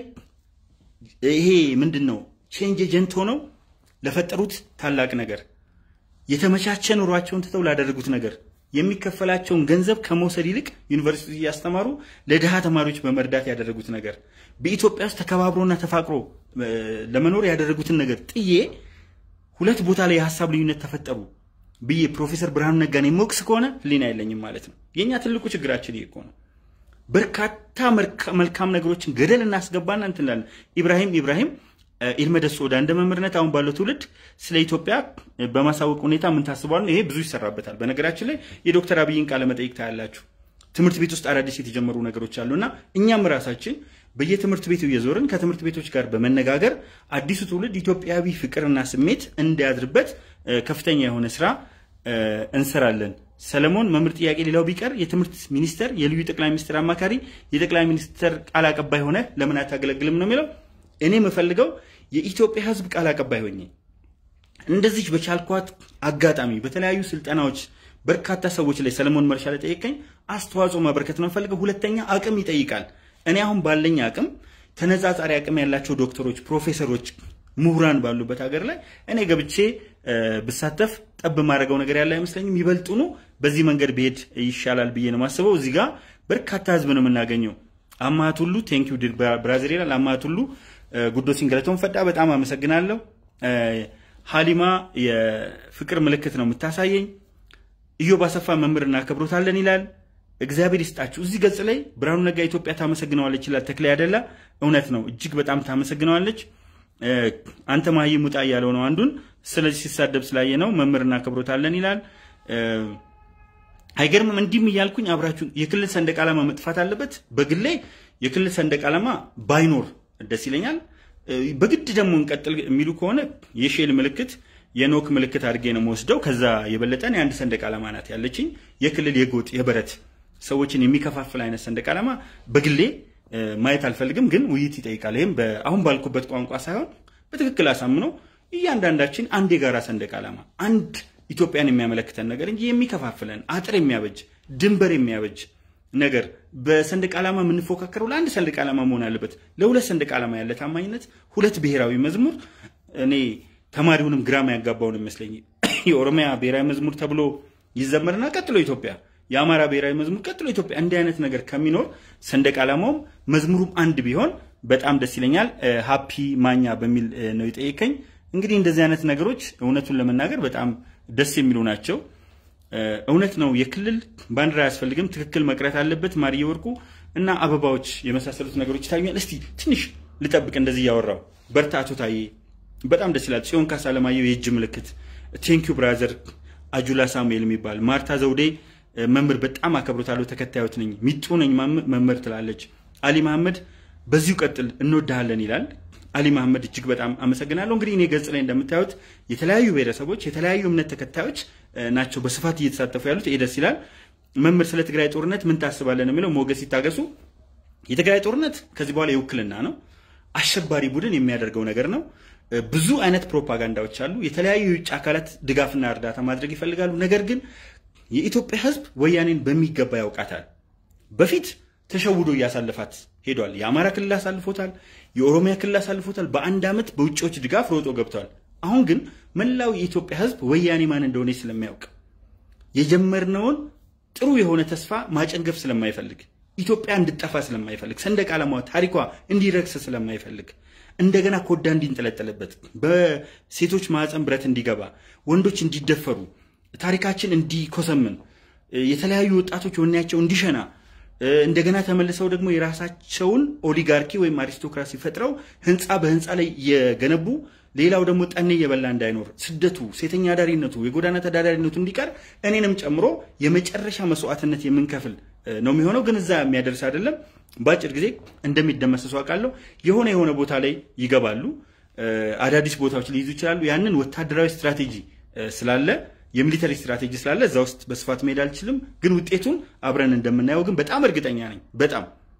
[SPEAKER 1] ይሄ ምንድን ነው ቼንጅ ኤጀንት ሆነው ለፈጠሩት ታላቅ ነገር የተመቻቸ ኑሯቸውን ትተው ላደረጉት ነገር የሚከፈላቸውን ገንዘብ ከመውሰድ ይልቅ ዩኒቨርሲቲ እያስተማሩ ለድሃ ተማሪዎች በመርዳት ያደረጉት ነገር በኢትዮጵያ ውስጥ ተከባብሮና ተፋቅሮ ለመኖር ያደረጉትን ነገር ጥዬ ሁለት ቦታ ላይ የሀሳብ ልዩነት ተፈጠሩ ብዬ ፕሮፌሰር ብርሃኑ ነጋን የመወቅስ ከሆነ ሕሊና የለኝም ማለት ነው። የእኛ ትልቁ ችግራችን ይሄ እኮ ነው። በርካታ መልካም ነገሮችን ገደል እናስገባና እንትንላለን። ኢብራሂም ኢብራሂም ኢልመደስ ሶዳ እንደ መምህርነት አሁን ባለው ትውልድ ስለ ኢትዮጵያ በማሳወቅ ሁኔታ ምን ታስቧል? ይሄ ብዙ ይሰራበታል። በነገራችን ላይ የዶክተር አብይን ቃለ መጠይቅ ታያላችሁ። ትምህርት ቤት ውስጥ አዳዲስ የተጀመሩ ነገሮች አሉ እና እኛም ራሳችን በየትምህርት ቤቱ እየዞርን ከትምህርት ቤቶች ጋር በመነጋገር አዲሱ ትውልድ ኢትዮጵያዊ ፍቅርና ስሜት እንዲያድርበት ከፍተኛ የሆነ ስራ እንሰራለን። ሰለሞን መምህር ጥያቄ ሌላው ቢቀር የትምህርት ሚኒስተር የልዩ ጠቅላይ ሚኒስትር አማካሪ የጠቅላይ ሚኒስትር ቃል አቀባይ ሆነ ለምን አታገለግልም ነው የሚለው። እኔ የምፈልገው የኢትዮጵያ ሕዝብ ቃል አቀባይ ሆኜ እንደዚች በቻልኳት አጋጣሚ በተለያዩ ስልጠናዎች በርካታ ሰዎች ላይ ሰለሞን መርሻ ላይ ጠየቀኝ አስተዋጽኦ ማበረከት ነው ፈልገው። ሁለተኛ አቅም ይጠይቃል። እኔ አሁን ባለኝ አቅም ተነጻጻሪ አቅም ያላቸው ዶክተሮች፣ ፕሮፌሰሮች፣ ምሁራን ባሉበት ሀገር ላይ እኔ ገብቼ ብሳተፍ ጠብ ማድረገው ነገር ያለ አይመስለኝም። ይበልጡኑ በዚህ መንገድ ብሄድ ይሻላል ብዬ ነው ማስበው። እዚህ ጋር በርካታ ህዝብ ነው የምናገኘው። አማት ሁሉ ቴንክ ዩ ብራዚል ይላል። አማት ሁሉ ጉዶ ሲንገለቶን ፈዳ በጣም አመሰግናለሁ። ሀሊማ የፍቅር ምልክት ነው የምታሳየኝ። ኢዮብ አሰፋ መምህር እናከብሮታለን ይላል። እግዚአብሔር ይስጣችሁ። እዚህ ገጽ ላይ ብርሃኑ ነጋ ኢትዮጵያ ታመሰግነዋለች ይላል። ተክላይ አደላ እውነት ነው፣ እጅግ በጣም ታመሰግነዋለች። አንተ መሀይም ውጣ እያለው ነው አንዱን። ስለዚህ ሲሳደብ ስላየ ነው መምህር እናከብሮታለን ይላል። አይገርምም? እንዲህም እያልኩኝ አብራችሁ የክልል ሰንደቅ ዓላማ መጥፋት አለበት። በግሌ የክልል ሰንደቅ ዓላማ ባይኖር ደስ ይለኛል። በግድ ደግሞ እንቀጥል የሚሉ ከሆነ የሼል ምልክት የኖክ ምልክት አድርጌ ነው የምወስደው። ከዛ የበለጠን የአንድ ሰንደቅ ዓላማ ናት ያለችኝ። የክልል የጎጥ የበረት ሰዎችን የሚከፋፍል አይነት ሰንደቅ ዓላማ በግሌ ማየት አልፈልግም፣ ግን ውይይት ይጠይቃል። ይህም አሁን ባልኩበት ቋንቋ ሳይሆን በትክክል አሳምነው እያንዳንዳችን አንድ የጋራ ሰንደቅ ዓላማ አንድ ኢትዮጵያን የሚያመለክተን ነገር እንጂ የሚከፋፍለን አጥር የሚያበጅ ድንበር የሚያበጅ ነገር በሰንደቅ ዓላማ የምንፎካከረው ለአንድ ሰንደቅ ዓላማ መሆን አለበት። ለሁለት ሰንደቅ ዓላማ ያለ ታማኝነት፣ ሁለት ብሔራዊ መዝሙር እኔ ተማሪውንም ግራማ ያጋባውን ይመስለኝ የኦሮሚያ ብሔራዊ መዝሙር ተብሎ ይዘመርና ቀጥሎ ኢትዮጵያ፣ የአማራ ብሔራዊ መዝሙር ቀጥሎ ኢትዮጵያ። እንዲህ አይነት ነገር ከሚኖር ሰንደቅ ዓላማውም መዝሙሩም አንድ ቢሆን በጣም ደስ ይለኛል። ሀፒ ማኛ በሚል ነው የጠየቀኝ። እንግዲህ እንደዚህ አይነት ነገሮች እውነቱን ለመናገር በጣም ደስ የሚሉ ናቸው። እውነት ነው። የክልል ባንዲራ አያስፈልግም። ትክክል መቅረት አለበት። ማርዬ ወርቁ እና አበባዎች የመሳሰሉት ነገሮች ይታዩኛል። እስቲ ትንሽ ልጠብቅ እንደዚህ እያወራው በርታ አቶ ታዬ በጣም ደስ ይላል። ጽዮን ካሳ አለማየሁ የእጅ ምልክት ቴንኪዩ ብራዘር አጁላ ሳሙኤል የሚባል ማርታ ዘውዴ መምህር በጣም አከብሮታለሁ። ተከታዮት ነኝ። ሚጡ ነኝ መምህር ትላለች። አሊ መሐመድ በዚሁ ቀጥል እንወድሃለን ይላል። አሊ መሐመድ እጅግ በጣም አመሰግናለሁ። እንግዲህ እኔ ገጽ ላይ እንደምታዩት የተለያዩ ብሔረሰቦች የተለያዩ እምነት ተከታዮች ናቸው በስፋት እየተሳተፉ ያሉት። ይሄ ደስ ይላል። መምህር ስለ ትግራይ ጦርነት ምን ታስባለን የሚለው ሞገስ ይታገሱ። የትግራይ ጦርነት ከዚህ በኋላ የውክልና ነው። አሸባሪ ቡድን የሚያደርገው ነገር ነው። ብዙ አይነት ፕሮፓጋንዳዎች አሉ። የተለያዩ የውጭ አካላት ድጋፍና እርዳታ ማድረግ ይፈልጋሉ። ነገር ግን የኢትዮጵያ ሕዝብ ወያኔን በሚገባ ያውቃታል። በፊት ተሸውዶ እያሳለፋት ሄዷል። የአማራ ክልል አሳልፎታል። የኦሮሚያ ክልል አሳልፎታል። በአንድ ዓመት በውጭዎች ድጋፍ ሮጦ ገብተዋል። አሁን ግን መላው የኢትዮጵያ ሕዝብ ወያኔ ማን እንደሆነ ስለሚያውቅ የጀመርነውን ጥሩ የሆነ ተስፋ ማጨንገፍ ስለማይፈልግ ኢትዮጵያ እንድጠፋ ስለማይፈልግ ሰንደቅ ዓላማዋ ታሪኳ እንዲረክስ ስለማይፈልግ እንደገና ኮዳ እንዲንጠለጠልበት በሴቶች ማዕፀን ብረት እንዲገባ ወንዶች እንዲደፈሩ ታሪካችን እንዲኮሰምን የተለያዩ ወጣቶች ወኔያቸው እንዲሸና እንደገና ተመልሰው ደግሞ የራሳቸውን ኦሊጋርኪ ወይም አሪስቶክራሲ ፈጥረው ህንፃ በህንፃ ላይ የገነቡ ሌላው ደግሞ ጠኔ እየበላ እንዳይኖር ስደቱ፣ ሴተኛ አዳሪነቱ፣ የጎዳና ተዳዳሪነቱ እንዲቀር እኔንም ጨምሮ የመጨረሻ መስዋዕትነት የምንከፍል ነው የሚሆነው። ግን እዛ የሚያደርስ አይደለም። በአጭር ጊዜ እንደሚደመሰሱ አውቃለሁ። የሆነ የሆነ ቦታ ላይ ይገባሉ፣ አዳዲስ ቦታዎች ሊይዙ ይችላሉ። ያንን ወታደራዊ ስትራቴጂ ስላለ የሚሊተሪ ስትራቴጂ ስላለ እዛ ውስጥ በስፋት መሄድ አልችልም። ግን ውጤቱን አብረን እንደምናየው ግን በጣም እርግጠኛ ነኝ። በጣም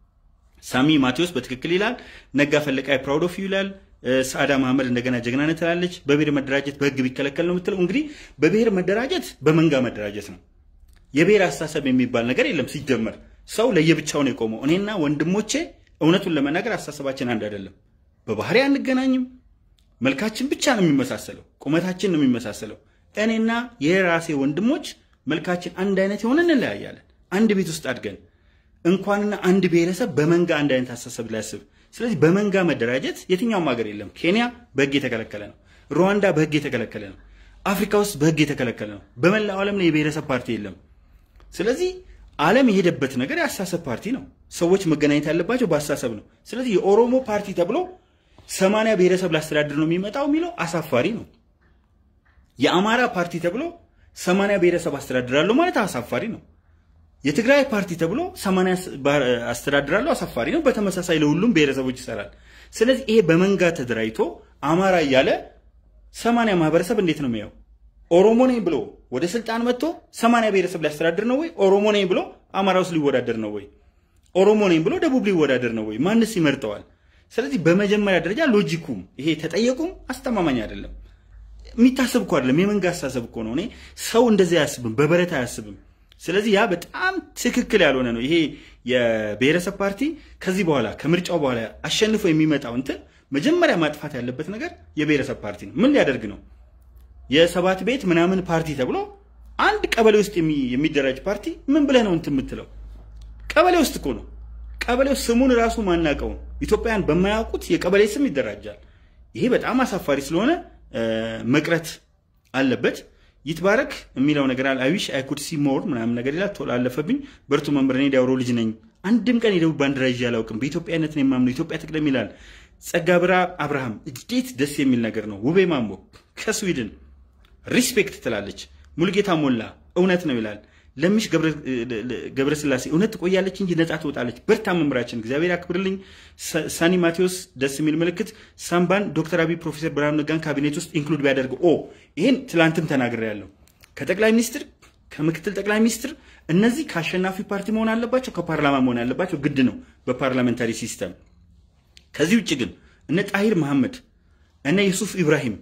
[SPEAKER 1] ሳሚ ማቴዎስ በትክክል ይላል። ነጋ ፈለቃይ ፕራውድ ኦፍ ዩ ይላል። ሰአዳ መሐመድ እንደገና ጀግናነት ትላለች። በብሔር መደራጀት በህግ ቢከለከል ነው የምትለው። እንግዲህ በብሔር መደራጀት በመንጋ መደራጀት ነው። የብሔር አስተሳሰብ የሚባል ነገር የለም። ሲጀመር ሰው ለየብቻው ነው የቆመው። እኔና ወንድሞቼ እውነቱን ለመናገር አስተሳሰባችን አንድ አይደለም። በባህሪ አንገናኝም። መልካችን ብቻ ነው የሚመሳሰለው፣ ቁመታችን ነው የሚመሳሰለው። እኔና የራሴ ወንድሞች መልካችን አንድ አይነት የሆነ እንለያያለን። አንድ ቤት ውስጥ አድገን እንኳንና አንድ ብሔረሰብ በመንጋ አንድ አይነት አስተሳሰብ ሊያስብ ስለዚህ በመንጋ መደራጀት የትኛውም ሀገር የለም። ኬንያ በህግ የተከለከለ ነው። ሩዋንዳ በህግ የተከለከለ ነው። አፍሪካ ውስጥ በህግ የተከለከለ ነው። በመላው ዓለም ላይ የብሔረሰብ ፓርቲ የለም። ስለዚህ ዓለም የሄደበት ነገር የአስተሳሰብ ፓርቲ ነው። ሰዎች መገናኘት ያለባቸው በአስተሳሰብ ነው። ስለዚህ የኦሮሞ ፓርቲ ተብሎ ሰማንያ ብሔረሰብ ላስተዳድር ነው የሚመጣው የሚለው አሳፋሪ ነው። የአማራ ፓርቲ ተብሎ ሰማንያ ብሔረሰብ አስተዳድራለሁ ማለት አሳፋሪ ነው። የትግራይ ፓርቲ ተብሎ ሰማንያ አስተዳድራለሁ አሳፋሪ ነው። በተመሳሳይ ለሁሉም ብሔረሰቦች ይሰራል። ስለዚህ ይሄ በመንጋ ተደራጅቶ አማራ እያለ ሰማንያ ማህበረሰብ እንዴት ነው የሚያው? ኦሮሞ ነኝ ብሎ ወደ ስልጣን መጥቶ ሰማንያ ብሔረሰብ ሊያስተዳድር ነው ወይ? ኦሮሞ ነኝ ብሎ አማራ ውስጥ ሊወዳደር ነው ወይ? ኦሮሞ ነኝ ብሎ ደቡብ ሊወዳደር ነው ወይ? ማንስ ይመርጠዋል? ስለዚህ በመጀመሪያ ደረጃ ሎጂኩም ይሄ ተጠየቁም አስተማማኝ አይደለም። የሚታሰብ እኮ አይደለም። የመንጋ አስተሳሰብ እኮ ነው። እኔ ሰው እንደዚህ አያስብም፣ በበረት አያስብም። ስለዚህ ያ በጣም ትክክል ያልሆነ ነው። ይሄ የብሔረሰብ ፓርቲ ከዚህ በኋላ ከምርጫው በኋላ አሸንፎ የሚመጣው እንትን መጀመሪያ ማጥፋት ያለበት ነገር የብሔረሰብ ፓርቲ ነው። ምን ሊያደርግ ነው? የሰባት ቤት ምናምን ፓርቲ ተብሎ አንድ ቀበሌ ውስጥ የሚደራጅ ፓርቲ ምን ብለህ ነው እንትን የምትለው? ቀበሌ ውስጥ እኮ ነው። ቀበሌው ስሙን ራሱ ማናቀው ኢትዮጵያን በማያውቁት የቀበሌ ስም ይደራጃል። ይሄ በጣም አሳፋሪ ስለሆነ መቅረት አለበት። ይትባረክ የሚለው ነገር አለ። አይዊሽ አይኩድ ሲ ሞር ምናምን ነገር ይላል። ቶሎ አለፈብኝ። በርቱ መምህር፣ እኔ ዳውሮ ልጅ ነኝ። አንድም ቀን የደቡብ ባንዲራ ይዤ አላውቅም። በኢትዮጵያነት ነው የማምነው። ኢትዮጵያ ትቅደም ይላል። ጸጋ ብራ አብርሃም፣ እንዴት ደስ የሚል ነገር ነው። ውቤ ማሞ ከስዊድን ሪስፔክት ትላለች። ሙልጌታ ሞላ እውነት ነው ይላል። ለምሽ ገብረስላሴ እውነት ትቆያለች እንጂ ነጻ ትወጣለች። በርታ መምህራችን፣ እግዚአብሔር ያክብርልኝ። ሳኒ ማቴዎስ ደስ የሚል ምልክት። ሳምባን ዶክተር አብይ ፕሮፌሰር ብርሃኑ ነጋን ካቢኔት ውስጥ ኢንክሉድ ቢያደርግ ኦ ይህን ትላንትም ተናግሬያለሁ። ከጠቅላይ ሚኒስትር ከምክትል ጠቅላይ ሚኒስትር እነዚህ ከአሸናፊ ፓርቲ መሆን አለባቸው፣ ከፓርላማ መሆን አለባቸው። ግድ ነው በፓርላሜንታሪ ሲስተም። ከዚህ ውጭ ግን እነ ጣሂር መሐመድ እነ ዩሱፍ ኢብራሂም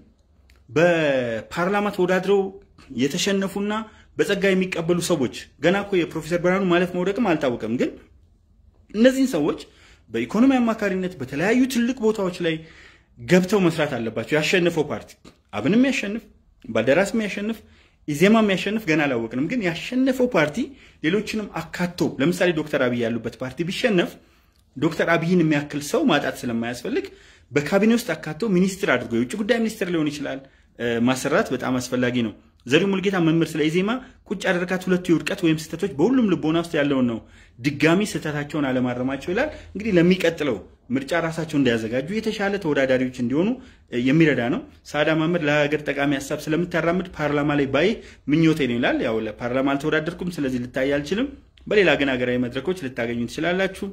[SPEAKER 1] በፓርላማ ተወዳድረው የተሸነፉና በጸጋ የሚቀበሉ ሰዎች ገና እኮ የፕሮፌሰር ብርሃኑ ማለፍ መውደቅም አልታወቀም። ግን እነዚህን ሰዎች በኢኮኖሚ አማካሪነት በተለያዩ ትልቅ ቦታዎች ላይ ገብተው መስራት አለባቸው። ያሸነፈው ፓርቲ አብንም ያሸንፍ፣ ባልደራስ ያሸንፍ፣ ኢዜማ ያሸንፍ ገና አላወቅንም። ግን ያሸነፈው ፓርቲ ሌሎችንም አካቶ ለምሳሌ ዶክተር አብይ ያሉበት ፓርቲ ቢሸነፍ ዶክተር አብይን የሚያክል ሰው ማጣት ስለማያስፈልግ በካቢኔ ውስጥ አካቶ ሚኒስትር አድርጎ የውጭ ጉዳይ ሚኒስትር ሊሆን ይችላል ማሰራት በጣም አስፈላጊ ነው። ዘሪው ሙልጌታ መምህር ስለ ኢዜማ ቁጭ ያደረጋት ሁለቱ የውድቀት ወይም ስህተቶች በሁሉም ልቦና ውስጥ ያለውን ነው። ድጋሚ ስህተታቸውን አለማረማቸው ይላል። እንግዲህ ለሚቀጥለው ምርጫ ራሳቸው እንዲያዘጋጁ የተሻለ ተወዳዳሪዎች እንዲሆኑ የሚረዳ ነው። ሳዳ መምህር ለሀገር ጠቃሚ ሀሳብ ስለምታራምድ ፓርላማ ላይ ባይ ምኞቴ ነው ይላል። ያው ለፓርላማ አልተወዳደርኩም፣ ስለዚህ ልታይ አልችልም። በሌላ ግን ሀገራዊ መድረኮች ልታገኙ ትችላላችሁ።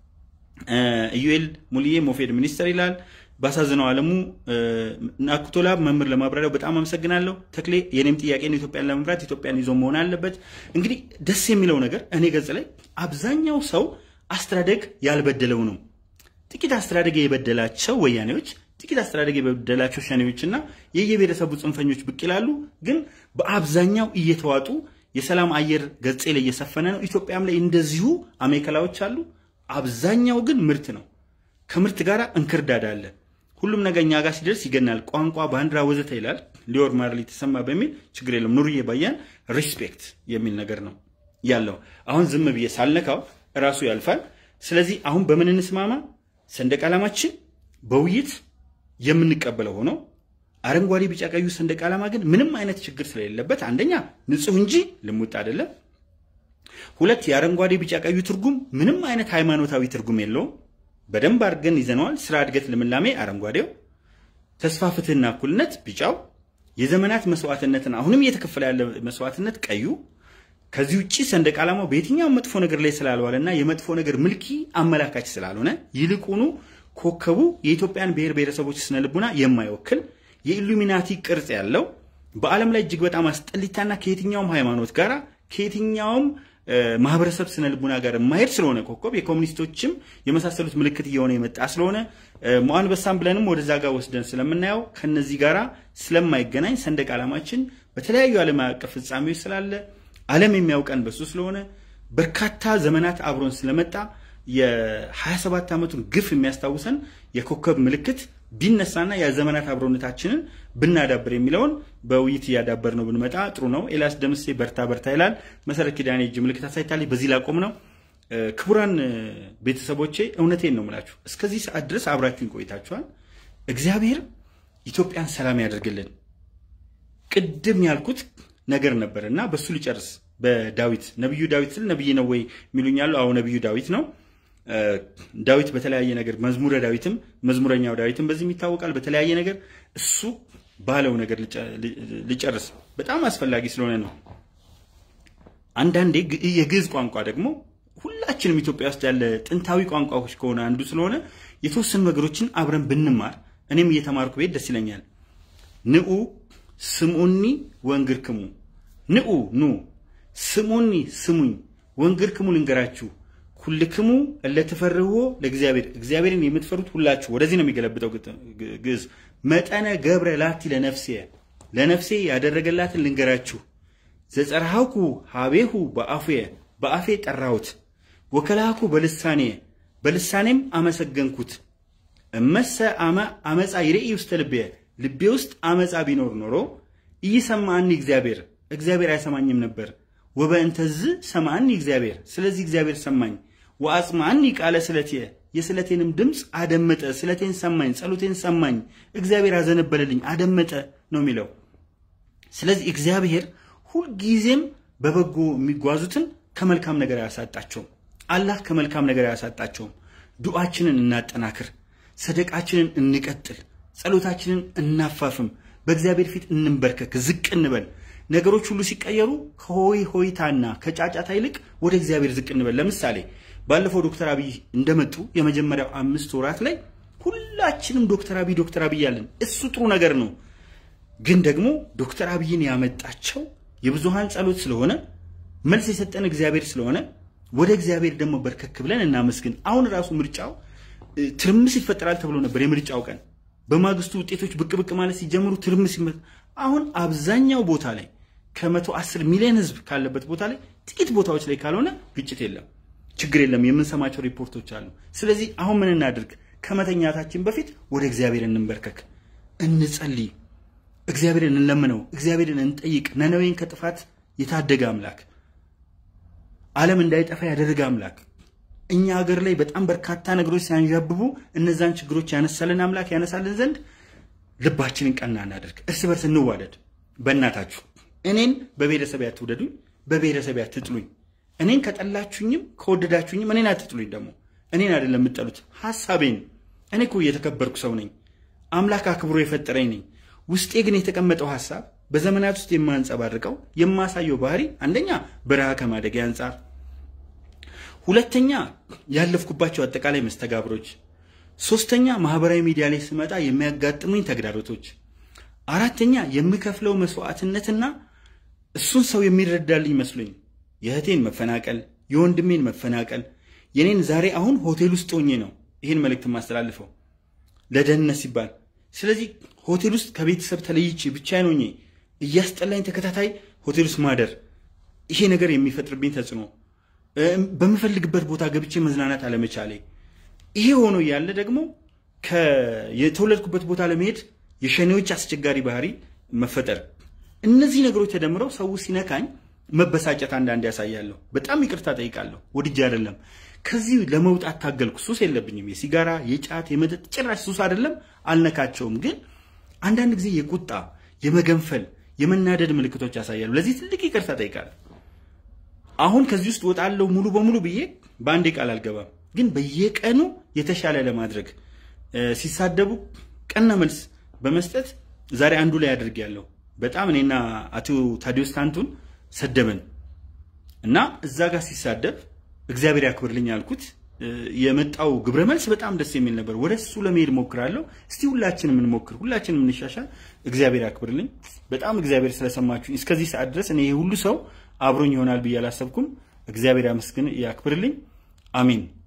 [SPEAKER 1] ኢዩኤል ሙልዬ ሞፌድ ሚኒስተር ይላል። ባሳዝነው አለሙ ናኩቶላ መምህር ለማብራሪያው በጣም አመሰግናለሁ። ተክሌ የኔም ጥያቄ ነው፣ ኢትዮጵያን ለመምራት ኢትዮጵያን ይዞ መሆን አለበት። እንግዲህ ደስ የሚለው ነገር እኔ ገጽ ላይ አብዛኛው ሰው አስተዳደግ ያልበደለው ነው። ጥቂት አስተዳደግ የበደላቸው ወያኔዎች፣ ጥቂት አስተዳደግ የበደላቸው ሸኔዎችና የየብሔረሰቡ ጽንፈኞች ብቅ ይላሉ። ግን በአብዛኛው እየተዋጡ የሰላም አየር ገጼ ላይ እየሰፈነ ነው። ኢትዮጵያም ላይ እንደዚሁ አሜከላዎች አሉ። አብዛኛው ግን ምርት ነው። ከምርት ጋር እንክርዳድ አለ። ሁሉም ነገር እኛ ጋር ሲደርስ ይገናል። ቋንቋ፣ ባንዲራ ወዘተ ይላል ሊዮር ማርሊ ተሰማ በሚል ችግር የለም ኑርዬ ባያን ሪስፔክት የሚል ነገር ነው ያለው። አሁን ዝም ብዬ ሳልነካው እራሱ ያልፋል። ስለዚህ አሁን በምን እንስማማ? ሰንደቅ ዓላማችን በውይይት የምንቀበለው ሆኖ አረንጓዴ፣ ቢጫ፣ ቀዩ ሰንደቅ ዓላማ ግን ምንም አይነት ችግር ስለሌለበት አንደኛ ንጹህ እንጂ ልሙጥ አይደለም። ሁለት የአረንጓዴ፣ ቢጫ፣ ቀዩ ትርጉም ምንም አይነት ሃይማኖታዊ ትርጉም የለውም። በደንብ አድርገን ይዘነዋል። ስራ፣ እድገት፣ ልምላሜ አረንጓዴው፣ ተስፋ፣ ፍትህና እኩልነት ቢጫው፣ የዘመናት መስዋዕትነትን አሁንም እየተከፈለ ያለ መስዋዕትነት ቀዩ። ከዚህ ውጭ ሰንደቅ ዓላማው በየትኛውም መጥፎ ነገር ላይ ስላልዋለና የመጥፎ ነገር ምልኪ አመላካች ስላልሆነ ይልቁኑ ኮከቡ የኢትዮጵያን ብሔር ብሔረሰቦች ስነ ልቡና የማይወክል የኢሉሚናቲ ቅርጽ ያለው በዓለም ላይ እጅግ በጣም አስጠሊታና ከየትኛውም ሃይማኖት ጋር ከየትኛውም ማህበረሰብ ስነ ልቡና ጋር የማሄድ ስለሆነ ኮከብ የኮሚኒስቶችም የመሳሰሉት ምልክት እየሆነ የመጣ ስለሆነ ሞአንበሳም ብለንም ወደዛ ጋር ወስደን ስለምናየው ከነዚህ ጋራ ስለማይገናኝ ሰንደቅ ዓላማችን በተለያዩ ዓለም አቀፍ ፍጻሜዎች ስላለ ዓለም የሚያውቀን በሱ ስለሆነ በርካታ ዘመናት አብሮን ስለመጣ የ27 ዓመቱን ግፍ የሚያስታውሰን የኮከብ ምልክት ቢነሳና የዘመናት አብሮነታችንን ብናዳብር የሚለውን በውይይት እያዳበር ነው ብንመጣ ጥሩ ነው። ኤልያስ ደምሴ በርታ በርታ ይላል። መሰረት ኪዳኔ እጅ ምልክት አሳይታለች። በዚህ ላቆም ነው። ክቡራን ቤተሰቦቼ እውነቴን ነው የምላችሁ፣ እስከዚህ ሰዓት ድረስ አብራችሁን ቆይታችኋል። እግዚአብሔር ኢትዮጵያን ሰላም ያደርግልን። ቅድም ያልኩት ነገር ነበር እና በሱ ሊጨርስ በዳዊት ነቢዩ ዳዊት ስል ነቢይ ነው ወይ የሚሉኛሉ። አዎ ነቢዩ ዳዊት ነው። ዳዊት በተለያየ ነገር መዝሙረ ዳዊትም መዝሙረኛው ዳዊትም በዚህም ይታወቃል። በተለያየ ነገር እሱ ባለው ነገር ልጨርስ በጣም አስፈላጊ ስለሆነ ነው። አንዳንዴ የግዕዝ ቋንቋ ደግሞ ሁላችንም ኢትዮጵያ ውስጥ ያለ ጥንታዊ ቋንቋዎች ከሆነ አንዱ ስለሆነ የተወሰኑ ነገሮችን አብረን ብንማር እኔም እየተማርኩ ቤት ደስ ይለኛል። ንዑ ስሙኒ ወንግርክሙ ንዑ ኑ ስሙኒ ስሙኝ ወንግርክሙ ልንገራችሁ ኩልክሙ እለትፈርህዎ ለእግዚአብሔር እግዚአብሔርን የምትፈሩት ሁላችሁ። ወደዚህ ነው የሚገለብጠው ግዕዝ። መጠነ ገብረ ላቲ ለነፍሴ ለነፍሴ ያደረገላትን ልንገራችሁ። ዘጸርሃኩ ሀቤሁ በአፉየ በአፌ ጠራሁት፣ ወከላኩ በልሳኔ በልሳኔም አመሰገንኩት። እመሰ አመ አመፃ ይርኢ ውስተ ልቤ ልቤ ውስጥ አመፃ ቢኖር ኖሮ ኢይሰማዕኒ እግዚአብሔር እግዚአብሔር አይሰማኝም ነበር። ወበእንተዝ ሰማዕኒ እግዚአብሔር ስለዚህ እግዚአብሔር ሰማኝ። ወአጽምዓኒ ቃለ ስለትየ የስለቴንም ድምፅ አደመጠ። ስለቴን ሰማኝ፣ ጸሎቴን ሰማኝ። እግዚአብሔር አዘነበለልኝ፣ አደመጠ ነው የሚለው። ስለዚህ እግዚአብሔር ሁልጊዜም በበጎ የሚጓዙትን ከመልካም ነገር አያሳጣቸውም። አላህ ከመልካም ነገር አያሳጣቸውም። ዱዓችንን እናጠናክር፣ ሰደቃችንን እንቀጥል፣ ጸሎታችንን እናፋፍም፣ በእግዚአብሔር ፊት እንንበርከክ፣ ዝቅ እንበል። ነገሮች ሁሉ ሲቀየሩ ከሆይ ሆይታና ከጫጫታ ይልቅ ወደ እግዚአብሔር ዝቅ እንበል። ለምሳሌ ባለፈው ዶክተር አብይ እንደመጡ የመጀመሪያው አምስት ወራት ላይ ሁላችንም ዶክተር አብይ ዶክተር አብይ ያለን እሱ ጥሩ ነገር ነው። ግን ደግሞ ዶክተር አብይን ያመጣቸው የብዙሃን ጸሎት ስለሆነ መልስ የሰጠን እግዚአብሔር ስለሆነ ወደ እግዚአብሔር ደግሞ በርከክ ብለን እናመስግን። አሁን ራሱ ምርጫው ትርምስ ይፈጠራል ተብሎ ነበር። የምርጫው ቀን በማግስቱ ውጤቶች ብቅ ብቅ ማለት ሲጀምሩ ትርምስ አሁን አብዛኛው ቦታ ላይ ከመቶ አስር ሚሊዮን ህዝብ ካለበት ቦታ ላይ ጥቂት ቦታዎች ላይ ካልሆነ ግጭት የለም፣ ችግር የለም። የምንሰማቸው ሪፖርቶች አሉ። ስለዚህ አሁን ምን እናድርግ? ከመተኛታችን በፊት ወደ እግዚአብሔር እንንበርከክ፣ እንጸልይ፣ እግዚአብሔርን እንለምነው፣ እግዚአብሔርን እንጠይቅ። ነነዌን ከጥፋት የታደገ አምላክ፣ ዓለም እንዳይጠፋ ያደረገ አምላክ፣ እኛ ሀገር ላይ በጣም በርካታ ነገሮች ሲያንዣብቡ እነዛን ችግሮች ያነሳልን አምላክ ያነሳልን ዘንድ ልባችንን ቀና እናደርግ። እርስ በርስ እንዋደድ። በእናታችሁ እኔን በብሔረሰብ አትውደዱኝ፣ በብሔረሰብ አትጥሉኝ። እኔን ከጠላችሁኝም ከወደዳችሁኝም እኔን አትጥሉኝ። ደግሞ እኔን አይደለም የምጠሉት ሀሳቤን። እኔ እኮ እየተከበርኩ ሰው ነኝ። አምላክ አክብሮ የፈጠረኝ ነኝ። ውስጤ ግን የተቀመጠው ሀሳብ በዘመናት ውስጥ የማንጸባርቀው የማሳየው ባህሪ አንደኛ በረሃ ከማደግ አንጻር፣ ሁለተኛ ያለፍኩባቸው አጠቃላይ መስተጋብሮች ሶስተኛ ማህበራዊ ሚዲያ ላይ ስመጣ የሚያጋጥሙኝ ተግዳሮቶች፣ አራተኛ የምከፍለው መስዋዕትነትና እሱን ሰው የሚረዳልኝ መስሎኝ የእህቴን መፈናቀል፣ የወንድሜን መፈናቀል፣ የኔን ዛሬ አሁን ሆቴል ውስጥ ሆኜ ነው ይህን መልእክት የማስተላልፈው ለደህንነት ሲባል። ስለዚህ ሆቴል ውስጥ ከቤተሰብ ተለይቼ ብቻዬን ሆኜ እያስጠላኝ ተከታታይ ሆቴል ውስጥ ማደር ይሄ ነገር የሚፈጥርብኝ ተጽዕኖ፣ በምፈልግበት ቦታ ገብቼ መዝናናት አለመቻሌ ይሄ ሆኖ ያለ ደግሞ የተወለድኩበት ቦታ ለመሄድ የሸኔዎች አስቸጋሪ ባህሪ መፈጠር፣ እነዚህ ነገሮች ተደምረው ሰው ሲነካኝ መበሳጨት አንዳንድ ያሳያለሁ። በጣም ይቅርታ ጠይቃለሁ። ወድጄ አይደለም። ከዚህ ለመውጣት ታገልኩ። ሱስ የለብኝም። የሲጋራ፣ የጫት፣ የመጠጥ ጭራሽ ሱስ አይደለም፣ አልነካቸውም። ግን አንዳንድ ጊዜ የቁጣ የመገንፈል፣ የመናደድ ምልክቶች ያሳያሉ። ለዚህ ትልቅ ይቅርታ ጠይቃለሁ። አሁን ከዚህ ውስጥ ወጣለሁ ሙሉ በሙሉ ብዬ በአንዴ ቃል አልገባም። ግን በየቀኑ የተሻለ ለማድረግ ሲሳደቡ ቀና መልስ በመስጠት ዛሬ አንዱ ላይ አድርጌያለሁ። በጣም እኔና አቶ ታዲዮስ ታንቱን ሰደበን እና እዛ ጋር ሲሳደብ እግዚአብሔር ያክብርልኝ አልኩት። የመጣው ግብረ መልስ በጣም ደስ የሚል ነበር። ወደ እሱ ለመሄድ ሞክራለሁ። እስቲ ሁላችንም እንሞክር፣ ሁላችንም እንሻሻል። እግዚአብሔር ያክብርልኝ። በጣም እግዚአብሔር ስለሰማችሁኝ እስከዚህ ሰዓት ድረስ እኔ ይሄ ሁሉ ሰው አብሮኝ ይሆናል ብዬ አላሰብኩም። እግዚአብሔር ያመስግን፣ ያክብርልኝ። አሜን።